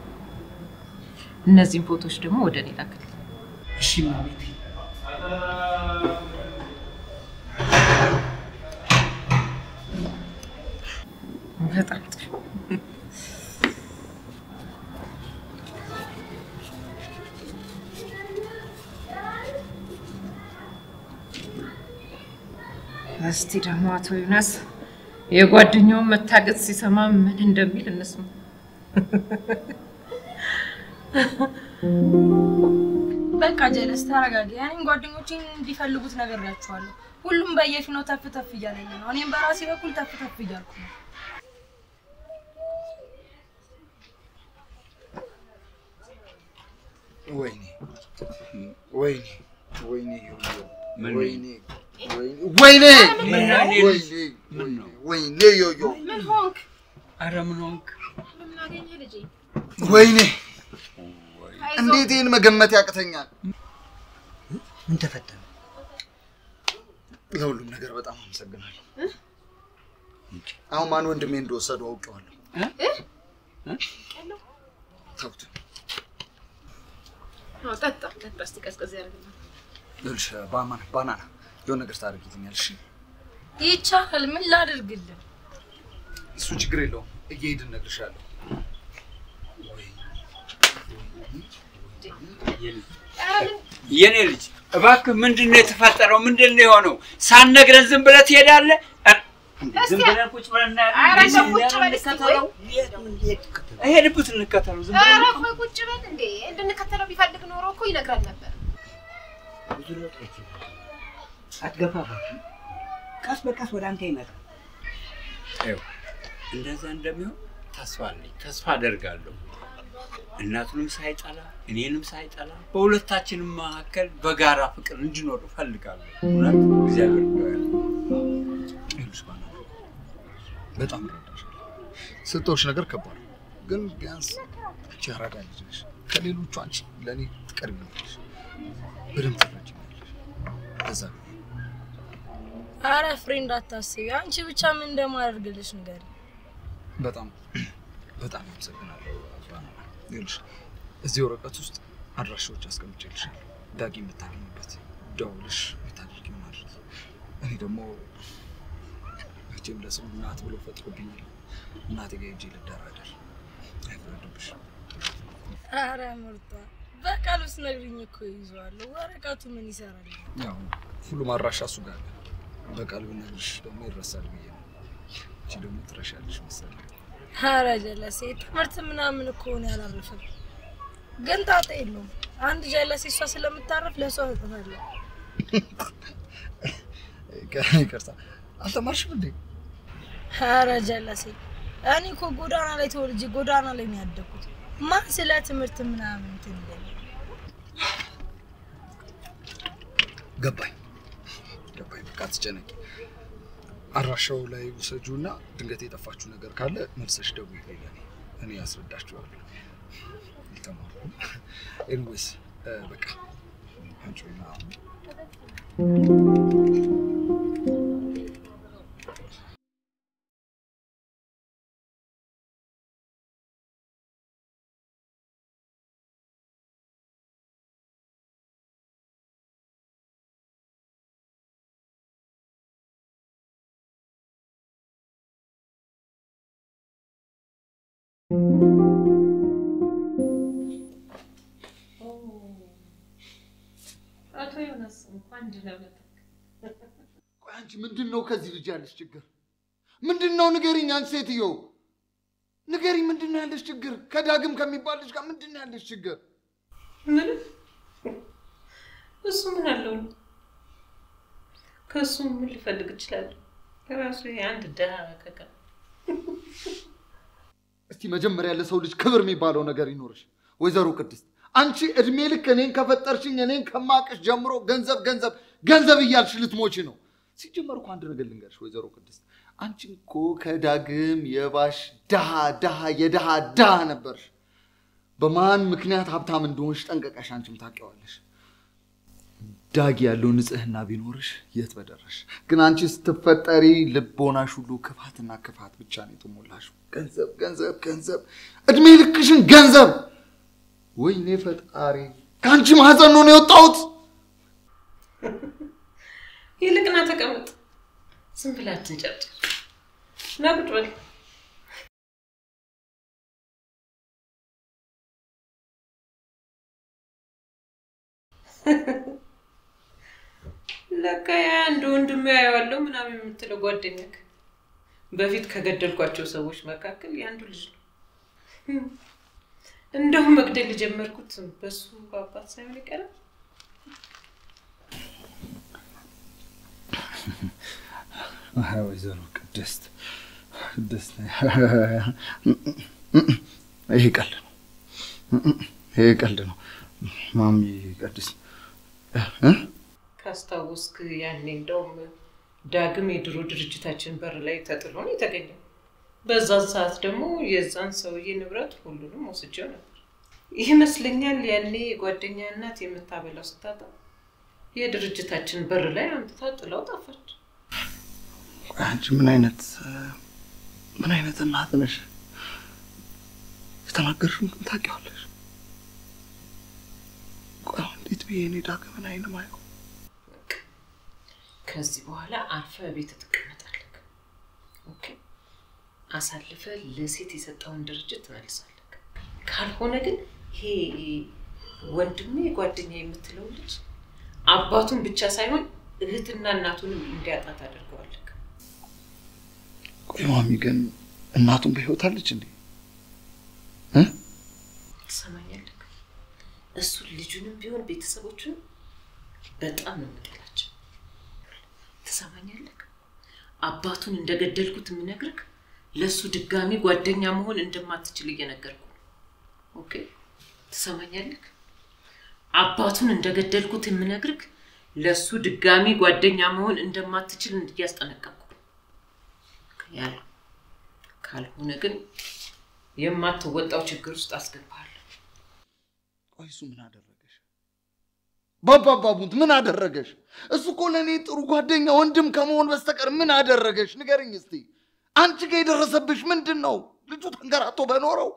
እነዚህን ፎቶዎች ደግሞ ወደ እኔ ላክልኝ። እሺ እመቤቴ። በጣም ጥሩ። እስቲ ደግሞ አቶ ዮናስ የጓደኛውን መታገት ሲሰማ ምን እንደሚል እንስማ። በቃ ጀለስ ተረጋጊ። እኔም ጓደኞቼን እንዲፈልጉት ነግሬያቸዋለሁ። ሁሉም በየፊናው ተፍ ተፍ እያለኝ ነው። እኔም በራሴ በኩል ተፍ ተፍ እያልኩ ነው። ወይኔ ወይኔ ወይኔ ምን ወይኔ ወይኔ ወይኔ ምን ነው እኔ ልጅ? ወይኔ ወይኔ ዮዮ ምን ሆንክ? አረ ምን ሆንክ? ምን አገኘህ ልጄ? ወይኔ አይዞህ። እንዴት ይህን መገመት ያቅተኛል? ምን ተፈጠረ? ለሁሉም ነገር በጣም አመሰግናለሁ። አሁን ማን ወንድሜ እንደወሰዱ አውቄዋለሁ። ተውት። አዎ፣ ጠጣ ጠጣ፣ እስቲ ቀዝቀዝ ያደርግልሃል። ይኸውልሽ ባናና ባናና የሆነ ነገር ታደርጊልኛለሽ? ይቻላል። ምን ላድርግልህ? እሱ ችግር የለውም። እየሄድን እነግርሻለሁ። የኔ ልጅ እባክህ ምንድን ነው የተፈጠረው? ምንድን ነው የሆነው? ሳትነግረን ዝም ብለህ ትሄዳለህ? ኧረ፣ እንዴ፣ ዝም ብለን ቁጭ ብለን እናያለን። ኧረ እንዴ፣ እንደው ዝም ቁጭ ብለን በል እስቲ ቆይ። እንከተለው? እሄድበት እንከተለው። ዝም ብለን ኧረ ቆይ ቁጭ በል እንዴ! እንድንከተለው ቢፈልግ ኖሮ እኮ ይነግረን ነበር። ብዙ ለውጦች አትገፋፋት። ቀስ በቀስ ወደ አንተ ይመጣል። ይኸው እንደዛ እንደሚሆን ተስፋ አለኝ፣ ተስፋ አደርጋለሁ። እናቱንም ሳይጠላ እኔንም ሳይጠላ በሁለታችንም መካከል በጋራ ፍቅር እንዲኖር እፈልጋለሁ። እውነት እግዚአብሔር ነው ያለው። ይኸውልሽ ባናና በጣም እረዳሻለሁ። ስጦሽ ነገር ከባድ ነው፣ ግን ቢያንስ አንቺ አራዳ ልጅ ነሽ። ከሌሎቹ አንቺ ለእኔ ትቀርቢኛለሽ፣ በደንብ ትረጅኛለሽ። በዛ ነው አረ ፍሬ እንዳታስቢ። አንቺ ብቻ ምን እንደማደርግልሽ ንገሪ። በጣም በጣም አመሰግናለሁ ባናና። ይኸውልሽ እዚህ ወረቀት ውስጥ አድራሻዎች አስቀምጬልሻለሁ። ዳጊ የምታገኝበት ደውልሽ የምታደርጊው ማድረግ። እኔ ደግሞ መቼም ለስሙ እናት ብሎ ፈጥሮብኛል። እናቴ ጋር ሄጄ ልደራደር። አይፈረድብሽ። አረ ምርጧ፣ በቃሉ ስነግሪኝ እኮ ይዘዋለሁ። ወረቀቱ ምን ይሰራል? ያው ሁሉም አድራሻ እሱ ጋር አለ። በቃል ብነግርሽ ደግሞ ይረሳል ብዬ ነው። አንቺ ደግሞ ትረሻለሽ መሰለኝ። አረ ጀለሴ ትምህርት ምናምን እኮ ነው ያላረፈም፣ ግን ጣጣ የለውም። አንድ ጀለሴ እሷ ስለምታረፍ ለእሷ እሰጥታለሁ። ይቅርታ አልተማርሽም እንዴ? አረ ጀለሴ እኔ እኮ ጎዳና ላይ ተወልጄ ጎዳና ላይ ነው ያደግኩት። ማን ስለ ትምህርት ምናምን እንትን ይለኛል? ገባኝ ገባኝ። በቃ አትጨነቂ። አድራሻው ላይ ውሰጂው እና ድንገት የጠፋችሁ ነገር ካለ መልሰሽ ደውዪልኝ። እኔ እኔ ያስረዳችኋለሁ። አልተማርኩም። ኤኒዌይስ በቃ አንቺና አቶ ዮናስ እንኳን ደህና መጣህ። ቆይ አንቺ ምንድን ነው ከዚህ ልጅ ያለሽ ችግር ምንድን ነው ንገሪኝ። አንቺ ሴትዮ ንገሪ፣ ምንድን ነው ያለሽ ችግር? ከዳግም ከሚባል ልጅ ጋር ምንድን ነው ያለሽ ችግር? ምን እሱ ምን አለው ነው? ከእሱ ምን ልፈልግ እችላለሁ? ራሱ አንድ ደሃ ከካ እስቲ መጀመሪያ ለሰው ልጅ ክብር የሚባለው ነገር ይኖርሽ። ወይዘሮ ቅድስት አንቺ እድሜ ልክ እኔን ከፈጠርሽኝ እኔን ከማቅሽ ጀምሮ ገንዘብ ገንዘብ ገንዘብ እያልሽ ልትሞቺ ነው። ሲጀመር እኮ አንድ ነገር ልንገርሽ ወይዘሮ ቅድስት፣ አንቺ እኮ ከዳግም የባሽ ድሃ ድሃ የድሃ ድሃ ነበርሽ። በማን ምክንያት ሀብታም እንደሆንሽ ጠንቀቀሽ አንቺም ታውቂዋለሽ። ዳጊ ያለው ንጽህና ቢኖርሽ የት በደረሽ። ግን አንቺ ስትፈጠሪ ልቦናሽ ሁሉ ክፋትና ክፋት ብቻ ነው የተሞላሽው። ገንዘብ ገንዘብ ገንዘብ፣ እድሜ ልክሽን ገንዘብ። ወይኔ ፈጣሪ፣ ከአንቺ ማህፀን ነው የወጣሁት። ይልቅ ና ተቀመጥ። ዝም ብለህ አትንጨርጭር። ና ቁጭ በል። ለካ ያ አንድ ወንድም ያየዋለሁ ምናምን የምትለው ጓደኛክ በፊት ከገደልኳቸው ሰዎች መካከል የአንዱ ልጅ ነው። እንደውም መግደል የጀመርኩት በሱ አባት ሳይሆን ይቀራል። አይ ወይዘሮ ቅድስት ቅድስት፣ ይሄ ቀልድ ነው፣ ይሄ ቀልድ ነው ማሚ ቅድስት እ? ካስታወስክ ያኔ እንደውም ዳግም የድሮ ድርጅታችን በር ላይ ተጥሎ ነው የተገኘው። በዛን ሰዓት ደግሞ የዛን ሰውዬ ንብረት ሁሉንም ወስጄው ነበር። ይመስለኛል ያኔ የጓደኛ እናት የምታበላው ስታጣ የድርጅታችን በር ላይ አምጥታ ጥላው ጠፋች። አንቺ ምን አይነት ምን አይነት እናት ነሽ? የተናገርሽውን ግን ታውቂዋለሽ። ቆይ አሁን እንዴት ብዬ እኔ ዳግምን አይን ማየው? ከዚህ በኋላ አርፈ ቤት ትቀመጣለህ። ኦኬ? አሳልፈ ለሴት የሰጠውን ድርጅት ትመልሳለህ። ካልሆነ ግን ይሄ ወንድሜ ጓደኛ የምትለው ልጅ አባቱን ብቻ ሳይሆን እህትና እናቱንም እንዲያጣ ታደርገዋለህ። ቆይ ማሚ ግን እናቱን በህይወት አለች እንዴ? ትሰማኛለህ? እሱ ልጁንም ቢሆን ቤተሰቦቹን በጣም ነው የምጠላቸው። ትሰማኛለህ? አባቱን እንደገደልኩት የምነግርህ ለእሱ ድጋሚ ጓደኛ መሆን እንደማትችል እየነገርኩ ነው። ኦኬ? ትሰማኛለህ? አባቱን እንደገደልኩት የምነግርህ ለእሱ ድጋሚ ጓደኛ መሆን እንደማትችል እያስጠነቀቅኩ ነው ያለው። ካልሆነ ግን የማትወጣው ችግር ውስጥ አስገባለሁ። ቆይ እሱ ምን አደረገሽ? ባባባቡት ምን አደረገሽ? እሱ እኮ ለእኔ ጥሩ ጓደኛ ወንድም ከመሆን በስተቀር ምን አደረገሽ? ንገርኝ እስቲ። አንቺ ጋር የደረሰብሽ ምንድን ነው? ልጁ ተንከራቶ በኖረው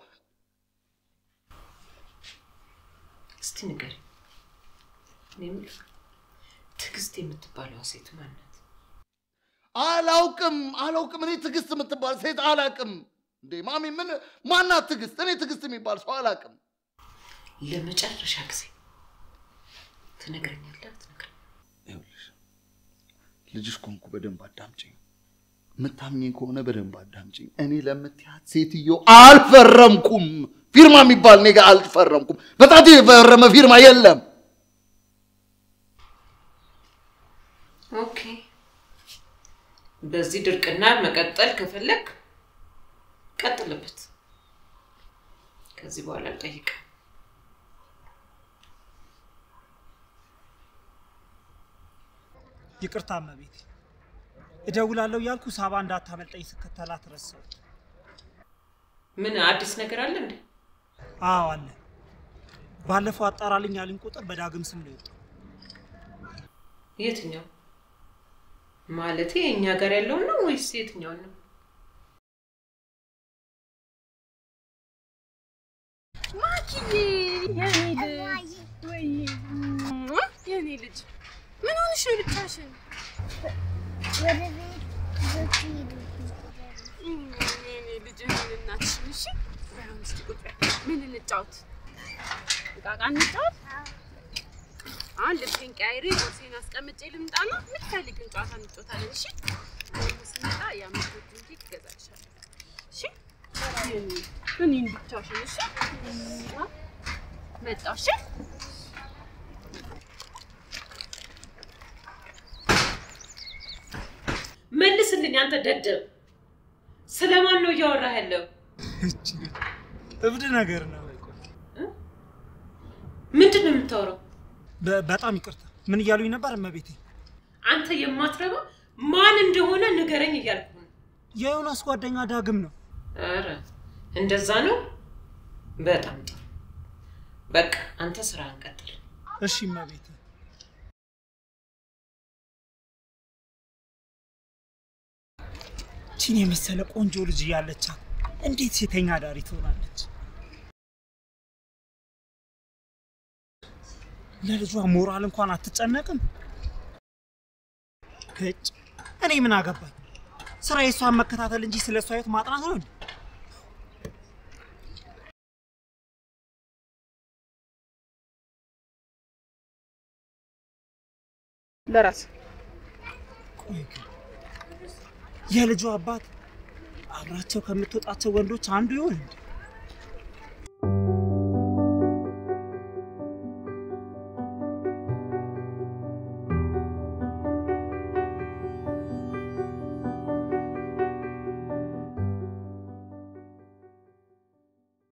እስቲ ንገረኝ። እኔ የምልህ ትዕግስት የምትባለዋ ሴት ማን ናት? አላውቅም አላውቅም። እኔ ትዕግስት የምትባል ሴት አላውቅም። እንዴ ማሚ ምን ማናት ትዕግስት? እኔ ትዕግስት የሚባል ሰው አላውቅም። ለመጨረሻ ጊዜ ትነግረኛለህ? አትነግረኝም? ይኸውልሽ ልጅሽ ኮንኩ በደንብ አዳምጪኝ። የምታምኚኝ ከሆነ በደንብ አዳምጪኝ። እኔ ለምትያት ሴትዮ አልፈረምኩም። ፊርማ የሚባል እኔ ጋር አልፈረምኩም። በጣቴ የፈረመ ፊርማ የለም። ኦኬ። በዚህ ድርቅና መቀጠል ከፈለግ ቀጥልበት። ከዚህ በኋላ አልጠይቅም። ይቅርታ እመቤቴ፣ እደውላለሁ እያልኩ ሳባ እንዳታመልጠኝ ስከተላት ረሳሁ። ምን አዲስ ነገር አለ እንዴ? አዎ አለ። ባለፈው አጣራልኝ ያሉኝ ቁጥር በዳግም ስም ነው የወጣው። የትኛው ማለቴ እኛ ጋር ያለውን ነው ወይስ የትኛውን ነው? ማኪዬ የኔ ልጅ ወይ የኔ ልጅ ምን ሆንሽ ነው ብቻሽን? የኔ ልጅ ምን እናትሽን እሺ፣ ባይሆን እስኪ ቁጭ በይ። ምን እንጫወት? እቃቃ እንጫወት? አሁን ልብሴን ቀያይሬ ቦርሴን አስቀምጬ ልምጣና የምትፈልጊውን ጨዋታ እንጫወታለን። እሺ ደግሞ ስመጣ የአምስት እንጂ ትገዛልሻለሁ። እሺ እኔን ብቻሽን እሺ? መጣሁ እሺ? መልስልኝ አንተ ደደብ። ስለማን ነው እያወራህ ያለው? እብድ ነገር ነው። ምንድን ነው የምታወራው? በ- በጣም ይቅርታ። ምን እያሉኝ ነበር እመቤቴ? አንተ የማትረባ ማን እንደሆነ ንገረኝ እያልኩ ነው። የዮናስ ጓደኛ ዳግም ነው። ኧረ እንደዛ ነው። በጣም ጥሩ። በቃ አንተ ስራህን ቀጥል። እሺ እመቤቴ። ቺን የመሰለ ቆንጆ ልጅ እያለቻት እንዴት ሴተኛ ዳሪ ትሆናለች? ለልጇ ሞራል እንኳን አትጨነቅም። እጭ እኔ ምን አገባኝ? ስራ የእሷን መከታተል እንጂ ስለ እሷ ህይወት ማጥናት ነው እንዴ? ለራስ ቆይ ግን የልጇ አባት አብራቸው ከምትወጣቸው ወንዶች አንዱ ይሆን እንዴ?